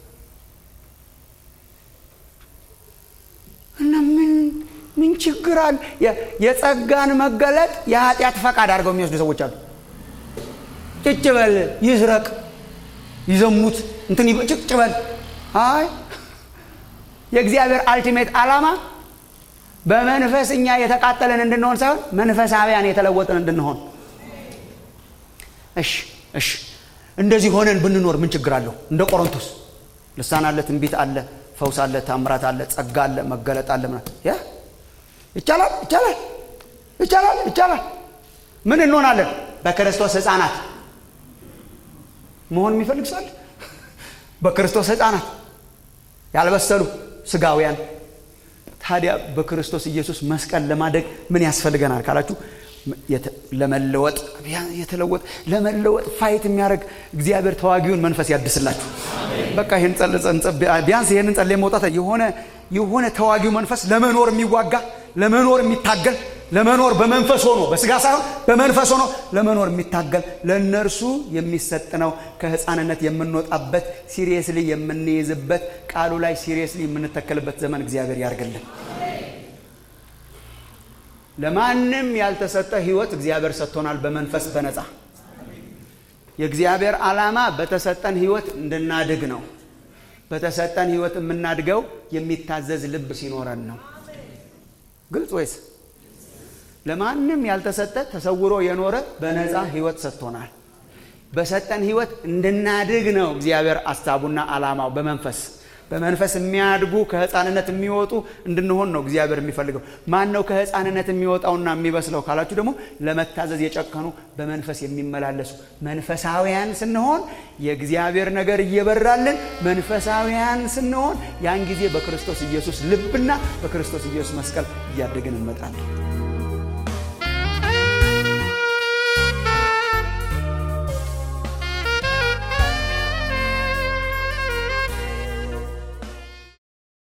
እና ምን ምን ችግር አለ? የጸጋን መገለጥ የኃጢአት ፈቃድ አድርገው የሚወስዱ ሰዎች አሉ። ጭጭ በል ይስረቅ፣ ይዘሙት፣ እንትን ጭጭ በል። አይ የእግዚአብሔር አልቲሜት ዓላማ በመንፈስ እኛ የተቃጠለን እንድንሆን ሳይሆን መንፈሳዊያን የተለወጥን እንድንሆን። እሺ እሺ፣ እንደዚህ ሆነን ብንኖር ምን ችግር አለው? እንደ ቆሮንቶስ ልሳን አለ፣ ትንቢት አለ፣ ፈውስ አለ፣ ታምራት አለ፣ ጸጋ አለ፣ መገለጥ አለ። ምናምን ያ ይቻላል፣ ይቻላል፣ ይቻላል፣ ይቻላል። ምን እንሆናለን? በክርስቶስ ሕፃናት መሆን የሚፈልግ ሰው አለ? በክርስቶስ ሕፃናት ያልበሰሉ ስጋውያን ታዲያ በክርስቶስ ኢየሱስ መስቀል ለማደግ ምን ያስፈልገናል ካላችሁ ለመለወጥ የተለወጥ ለመለወጥ ፋይት የሚያደርግ እግዚአብሔር ተዋጊውን መንፈስ ያድስላችሁ። በቃ ይህን ቢያንስ ይህንን ጸልየ መውጣት የሆነ የሆነ ተዋጊው መንፈስ ለመኖር የሚዋጋ ለመኖር የሚታገል ለመኖር በመንፈስ ሆኖ በስጋ ሳይሆን በመንፈስ ሆኖ ለመኖር የሚታገል ለእነርሱ የሚሰጥ ነው። ከህፃንነት የምንወጣበት ሲሪየስሊ የምንይዝበት ቃሉ ላይ ሲሪየስሊ የምንተከልበት ዘመን እግዚአብሔር ያርግልን። ለማንም ያልተሰጠ ህይወት እግዚአብሔር ሰጥቶናል በመንፈስ በነፃ የእግዚአብሔር ዓላማ በተሰጠን ህይወት እንድናድግ ነው። በተሰጠን ህይወት የምናድገው የሚታዘዝ ልብ ሲኖረን ነው። ግልጽ ወይስ? ለማንም ያልተሰጠ ተሰውሮ የኖረ በነፃ ህይወት ሰጥቶናል። በሰጠን ህይወት እንድናድግ ነው እግዚአብሔር አሳቡና ዓላማው በመንፈስ በመንፈስ የሚያድጉ ከህፃንነት የሚወጡ እንድንሆን ነው እግዚአብሔር የሚፈልገው። ማን ነው ከህፃንነት የሚወጣውና የሚበስለው ካላችሁ ደግሞ ለመታዘዝ የጨከኑ በመንፈስ የሚመላለሱ መንፈሳውያን ስንሆን የእግዚአብሔር ነገር እየበራልን መንፈሳውያን ስንሆን ያን ጊዜ በክርስቶስ ኢየሱስ ልብና በክርስቶስ ኢየሱስ መስቀል እያደግን እንመጣለን።